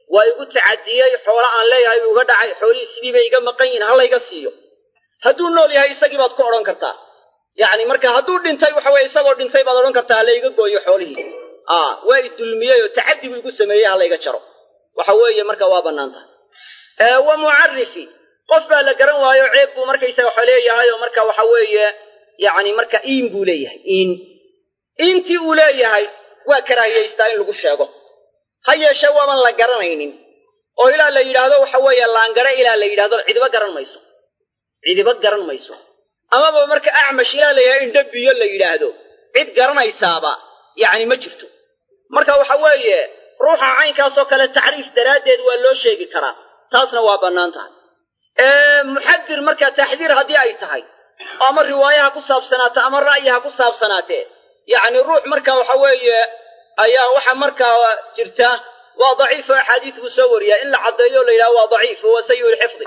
waa igu tacadiyey xoolo aan leeyahay buu iga dhacay xoolihii sidii bay iga maqan yihin ha layga siiyo hadduu nool yahay isagii baad ku odhan kartaa yacni marka hadduu dhintay waxa weye isagoo dhintay baad odhan kartaa ha layga gooyo xoolihii a waa i dulmiyey oo tacaddi buu igu sameeyey ha layga jaro waxa weeye marka waa bannaan tahay wa mucarifi qof baa la garan waayo ceeb buu markaysaga waxa leeyahay oo marka waxa weeye yacni marka iin buu leeyahay iin iintii uu leeyahay waa karaahiyaystaa in lagu sheego ha yeeshee waaban la garanaynin oo ilaa la yidhaahdo waxa weeye laangare ilaa la yidhahdo cidiba garan mayso cidiba garan mayso amaba marka acmash ilaa la yidhahdo indhabiyo la yidhaahdo cid garanaysaaba yacni ma jirto marka waxa weeye ruuxa caynkaasoo kale tacriif daraaddeed waa loo sheegi karaa taasna waa bannaan tahay muxadir marka taxdiir haddii ay tahay ama riwaayaha ku saabsanaato ama ra'yiha ku saabsanaatee yacni ruux marka waxa weeye ayaa waxa markaa jirta waa daciifo axaadiis buu soo wariyaa in la caddeeyo o la yidhahdo waa daciif wa sayi lxifdi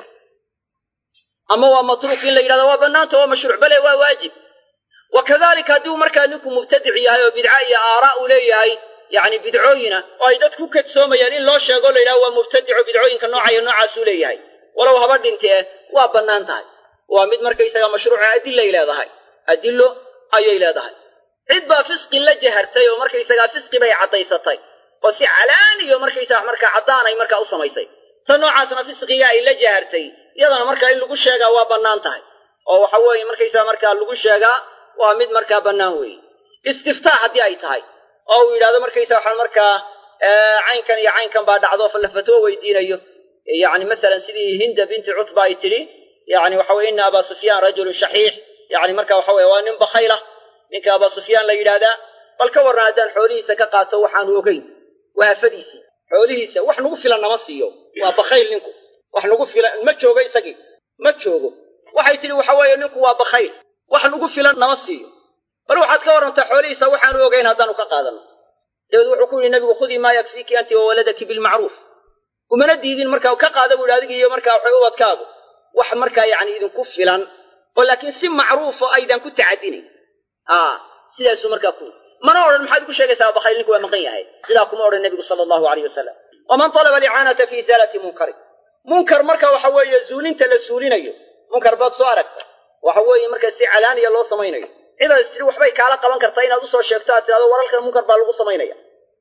ama waa matruuk in la yidhahdo waa bannaanta waa mashruuc bale waa waajib wa kadalika hadduu markaa ninku mubtadic yahay oo bidca iyo aaraa uu leeyahay yacni bidcooyina oo ay dadku kadsoomayaan in loo sheego la yidhahdo waa mubtadico bidcooyinka noocayo noocaasuu leeyahay walow haba dhintee waa bannaan tahay waa mid markaysaga mashruuca adilay leedahay adillo ayay leedahay cid baa fisqi la jahartay oo markaysagaa fisqi bay caddaysatay oo si calaaniyo markaysaga markaa caddaanay markaa u samaysay ta noocaasna fisqiga ay la jahartay iyadana markaa in lagu sheegaa waa bannaan tahay oo waxa weeye markaysaga markaa lagu sheegaa waa mid markaa bannaan weeye istiftaa haddii ay tahay oo uu yidhahdo markaysaga waxaa markaa caynkan iyo caynkan baa dhacdo la fatwo weydiinayo yacni masalan sidii hinda binti cutba ay tidhi yacni waxa weye ina abaa sufyaan rajulun shaxiix yacni marka waxa weye waa nin bakhayla ninka abaa sufyaan la yidhaahdaa bal ka warran haddaan xoolihiisa ka qaato waxaanu ogeyn waa afadiisii xoolihiisa wax nagu filan nama siiyo waa bakhayl ninku wax nagu filan ma joogo isagii ma joogo waxay tidhi waxa weeye ninku waa bakhayl wax nagu filan nama siiyo bal waxaad ka warrantaa xoolihiisa waxaanu ogeyn haddaanu ka qaadanno dabeed wuxuu ku yidhi nabigu khudii maa yakfiiki anti wa waladaki bilmacruuf umana diidin markaa ka qaada buu yidhi adigiiyo markaa waxay ubadkaagu wax markaa yacni idinku filan oo laakiin si macruufo aydan ku tacadinayn a sidaasuu markaa ku mana odhan maxaad ku sheegaysaa bakhayl ninku waa maqan yahay sidaa kuma odhan nebigu sala allahu alayh wasalam waman talaba alicaanata fi isaalati munkari munkar marka waxa weeye zuulinta la suulinayo munkar baad soo aragta waxa weeye marka si calaaniya loo samaynayo cidaad istiri waxbay kaala qaban kartaa inaad usoo sheegto aad tidhahdo waralkan munkar baa lagu samaynaya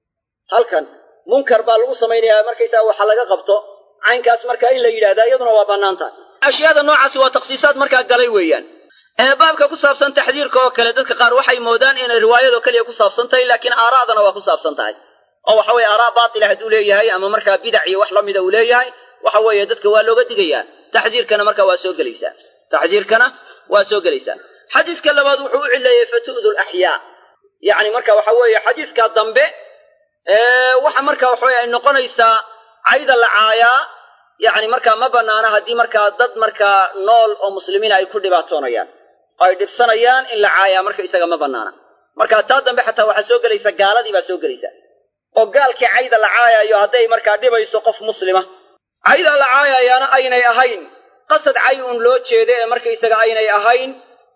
halkan munkar baa lagu samaynayaa markaysaa waxa laga qabto caynkaas markaa in la yidhahdaa iyaduna waa bannaan tahay ashyaada noocaasi waa takhsiisaad markaa galay weeyaan ee baabka ku saabsan taxdiirka oo kale dadka qaar waxay moodaan inay riwaayadoo keliya ku saabsan tahay laakiin aaraadana waa ku saabsan tahay oo waxa weye aaraa baatila hadduu leeyahay ama markaa bidac iyo wax la mida uu leeyahay waxa weeye dadka waa looga digayaa taxdiirkana markaa waa soo gelaysaa taxdiirkana waa soo gelaysaa xadiiska labaad wuxuu u cileeyey fatu'du laxyaa yacni marka waxa weeye xadiiska dambe waxa marka waxaweye ay noqonaysaa cayda la caayaa yacni markaa ma bannaana haddii markaa dad markaa nool oo muslimiina ay ku dhibaatoonayaan oo ay dhibsanayaan in la caayaa marka isaga ma bannaana marka taa dambe xataa waxaa soo gelaysa gaaladii baa soo gelaysa oo gaalkii cayda la caayayo hadday markaa dhibayso qof muslima cayda la caayayaana aynay ahayn qasad cay un loo jeeda ee markaysaga aynay ahayn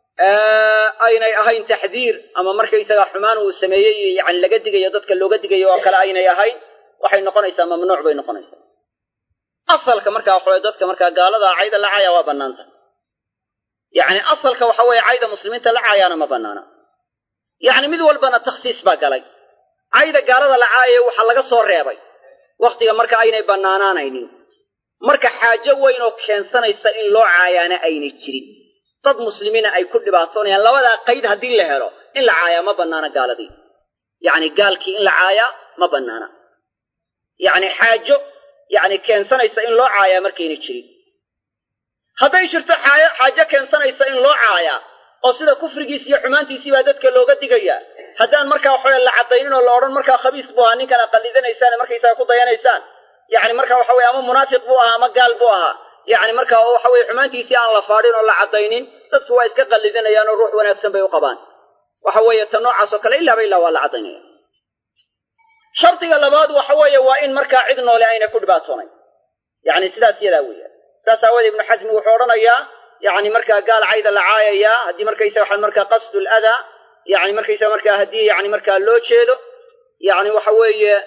aynay ahayn taxdiir ama markaysaga xumaan uu sameeyey yani laga digayo dadka looga digayo oo kale aynay ahayn waxay noqonaysaa mamnuuc bay noqonaysaa asalka markaa waxaweye dadka markaa gaalada cayda la caaya waa bannaanta yacni asalka waxa weeye cayda muslimiinta la caayaana ma bannaana yacni mid walbana takhsiis baa galay cayda gaalada la caayaya waxaa laga soo reebay wakhtiga marka aynay bannaanaanaynin marka xaajo weyn oo keensanaysa in loo caayaana aynay jirin dad muslimiina ay ku dhibaatoonayaan labadaa qayd haddii la helo in la caayaa ma bannaana gaaladii yacni gaalkii in la caayaa ma bannaana yacni xaajo yacni keensanaysa in loo caayaa markayna jirin hadday jirto xaajo keensanaysa in loo caayaa oo sida kufrigiis iyo xumaantiisii baa dadka looga digayaa haddaan markaa waxaweye la caddaynin oo la odhan markaa khabiis buu ahaa ninkan aad qallidanaysaan markaysaga ku dayanaysaan yacni marka waxa weye ama munaafiq buu ahaa ama gaal buu ahaa yacni marka waxa weye xumaantiisii aan la faadhin oo la caddaynin dadku waa iska qallidanayaan oo ruux wanaagsan bay u qabaan waxa weeye ta noocaas oo kale ilaaba ilaa waa la caddaynaya shardiga labaad waxa weeye waa in markaa cid noole aynay ku dhibaatoonayn yacni sidaas yadaa weeyaan saas aawoodee ibnu xasmi wuxuu odhanayaa yacni markaa gaal cayda la caayayaa haddii markaysaga waxaa markaa qasdu ladaa yacni markaysaga markaa haddii yacni markaa loo jeedo yacni waxa weeye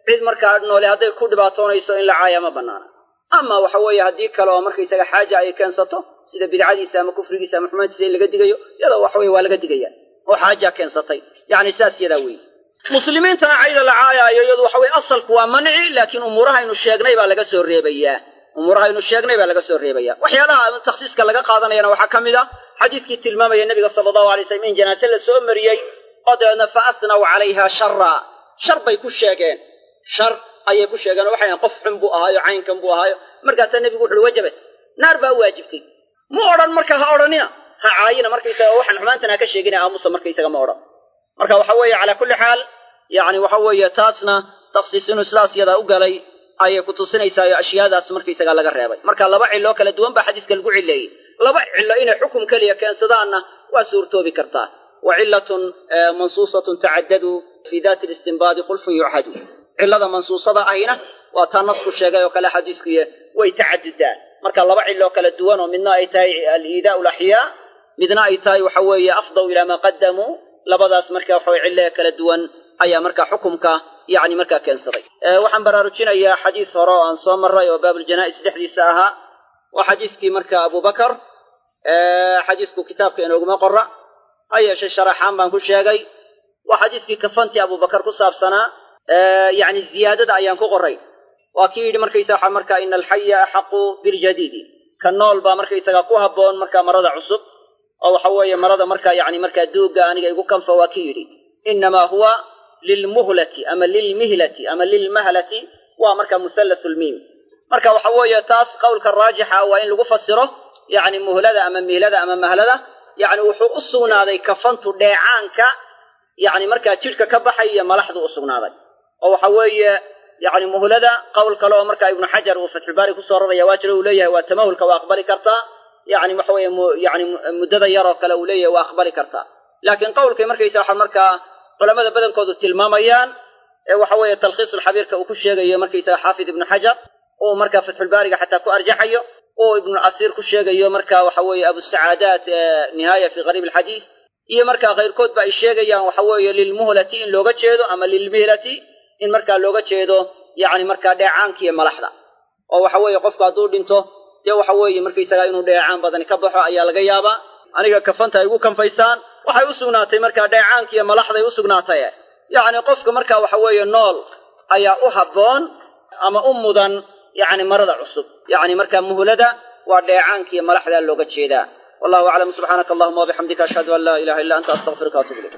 cid markaa noole hadday ku dhibaatoonayso in la caaya ma bannaana ama waxa weeye haddii kale oo markaysaga xaaja ay keensato sida bidcadiisa ama kufrigiisa ama xumaantiisa in laga digayo iyadoo waxa weye waa laga digaya oo xaaja keensatay yacni saas yadaa weeye muslimiintana cayda la caayaayo iyadu waxa weye asalku waa manci laakiin umuurahaynu sheegnay baa laga soo reebayaa umuurahaynu sheegnay baa laga soo reebaya waxyaalaha takhsiiska laga qaadanayana waxaa ka mid a xadiiskii tilmaamaya nebiga sala allahu alay slam in janaase la soo mariyey oo dabeedna fa asnaw calayha shara shar bay ku sheegeen shar ayay ku sheegeen oo waxay qof xun buu ahaayo caynkan buu ahaayo markaasaa nebigu wuxuuhi wajabat naar baa waajibtay ma odhan marka ha odhanina ha caayina markaysaga waxaan xumaantan ha ka sheegina aamusa markaysaga ma odhan marka waxa weeye calaa kulli xaal yacni waxa weeye taasna takhsiis inuu sidaas yadaa u galay ayay ku tusinaysaa oo ashyaadaas markaysaga laga reebay marka laba cilloo kala duwan baa xadiiska lagu cileeyey laba cillo inay xukum keliya keensadaanna waa suurtoobi kartaa wa cillatun mansuusatun tacaddadu fii daati listinbaadi khulfun yuchadu cillada mansuusada ahina waa taa nasku sheegay oo kale xadiiskuye way tacadudaan marka laba cilloo kala duwan oo midna ay tahay aliidaau laxyaa midna ay tahay waxa weeye afdaw ilaa maa qadamuu labadaas marka waxaweye cillee kala duwan ayaa marka xukumka yacni markaa keensaday waxaan baraarujinayaa xadiis hore oo aan soo marray oo baabuljanaa'is dhexdiisa ahaa waa xadiiskii marka abubakar xadiisku kitaabka inooguma qora ha yeeshe sharaxaan baan ku sheegay waa xadiiskii kafantii abubakar ku saabsanaa yacni ziyaadada ayaan ku qoray waa kii yidhi markaysa waxa marka ina alxaya axaqu biljadiidi ka nool baa markaysaga ku habboon marka marada cusub oo waxa weeye marada marka yacni markaa duugga aniga igu kanfa waa kii yidhi inamaa huwa lilmuhlati ama lilmihlati ama lilmahlati waa marka musallathu lmiim marka waxa weeye taas qowlka raajixa waa in lagu fasiro yacni muhlada ama mihlada ama mahlada yacni wuxuu u sugnaaday kafantu dheecaanka yacni markaa jidhka ka baxay iyo malaxdu u sugnaaday oo waxa weeye yacni muhlada qowl kale oo marka ibnu xajar uu fatxulbaari kusoo raraya waa jira uu leeyahay waa tamahulka waa aqbali kartaa yacni waxa weeye yani muddada yaroo kale uu leeyahay waa aqbali kartaa laakiin qowlkay markaysa waxa markaa culamada badankoodu tilmaamayaan ee waxa weeye talkhiisulxabiirka uu ku sheegayo markaysaga xaafid ibnu xajar uu marka fatxulbaariga xataa ku arjaxayo uu ibnu asiir ku sheegayo marka waxa weeye abusacaadaat nihaaya fi qariib alxadiid iyo markaa kayrkoodba ay sheegayaan waxa weeye lilmuhlati in looga jeedo ama lilmihlati in markaa looga jeedo yacni markaa dheecaankiiyo malaxda oo waxa weeye qofku hadduu dhinto dee waxa weeye markaysagaa inuu dheecaan badani ka baxo ayaa laga yaabaa aniga kafanta ay ugu kanfaysaan waxay u sugnaatay markaa dheecaankiiyo malaxday u sugnaatay yacni qofka marka waxa weeye nool ayaa u habboon ama u mudan yacni marada cusub yacni markaa muhlada waa dheecaankiiyo malaxdaa looga jeedaa wallahu aclam subxaanaka allahuma wabixamdika ashhadu an laa ilaha illa anta astaqfiruka waatubu ilayk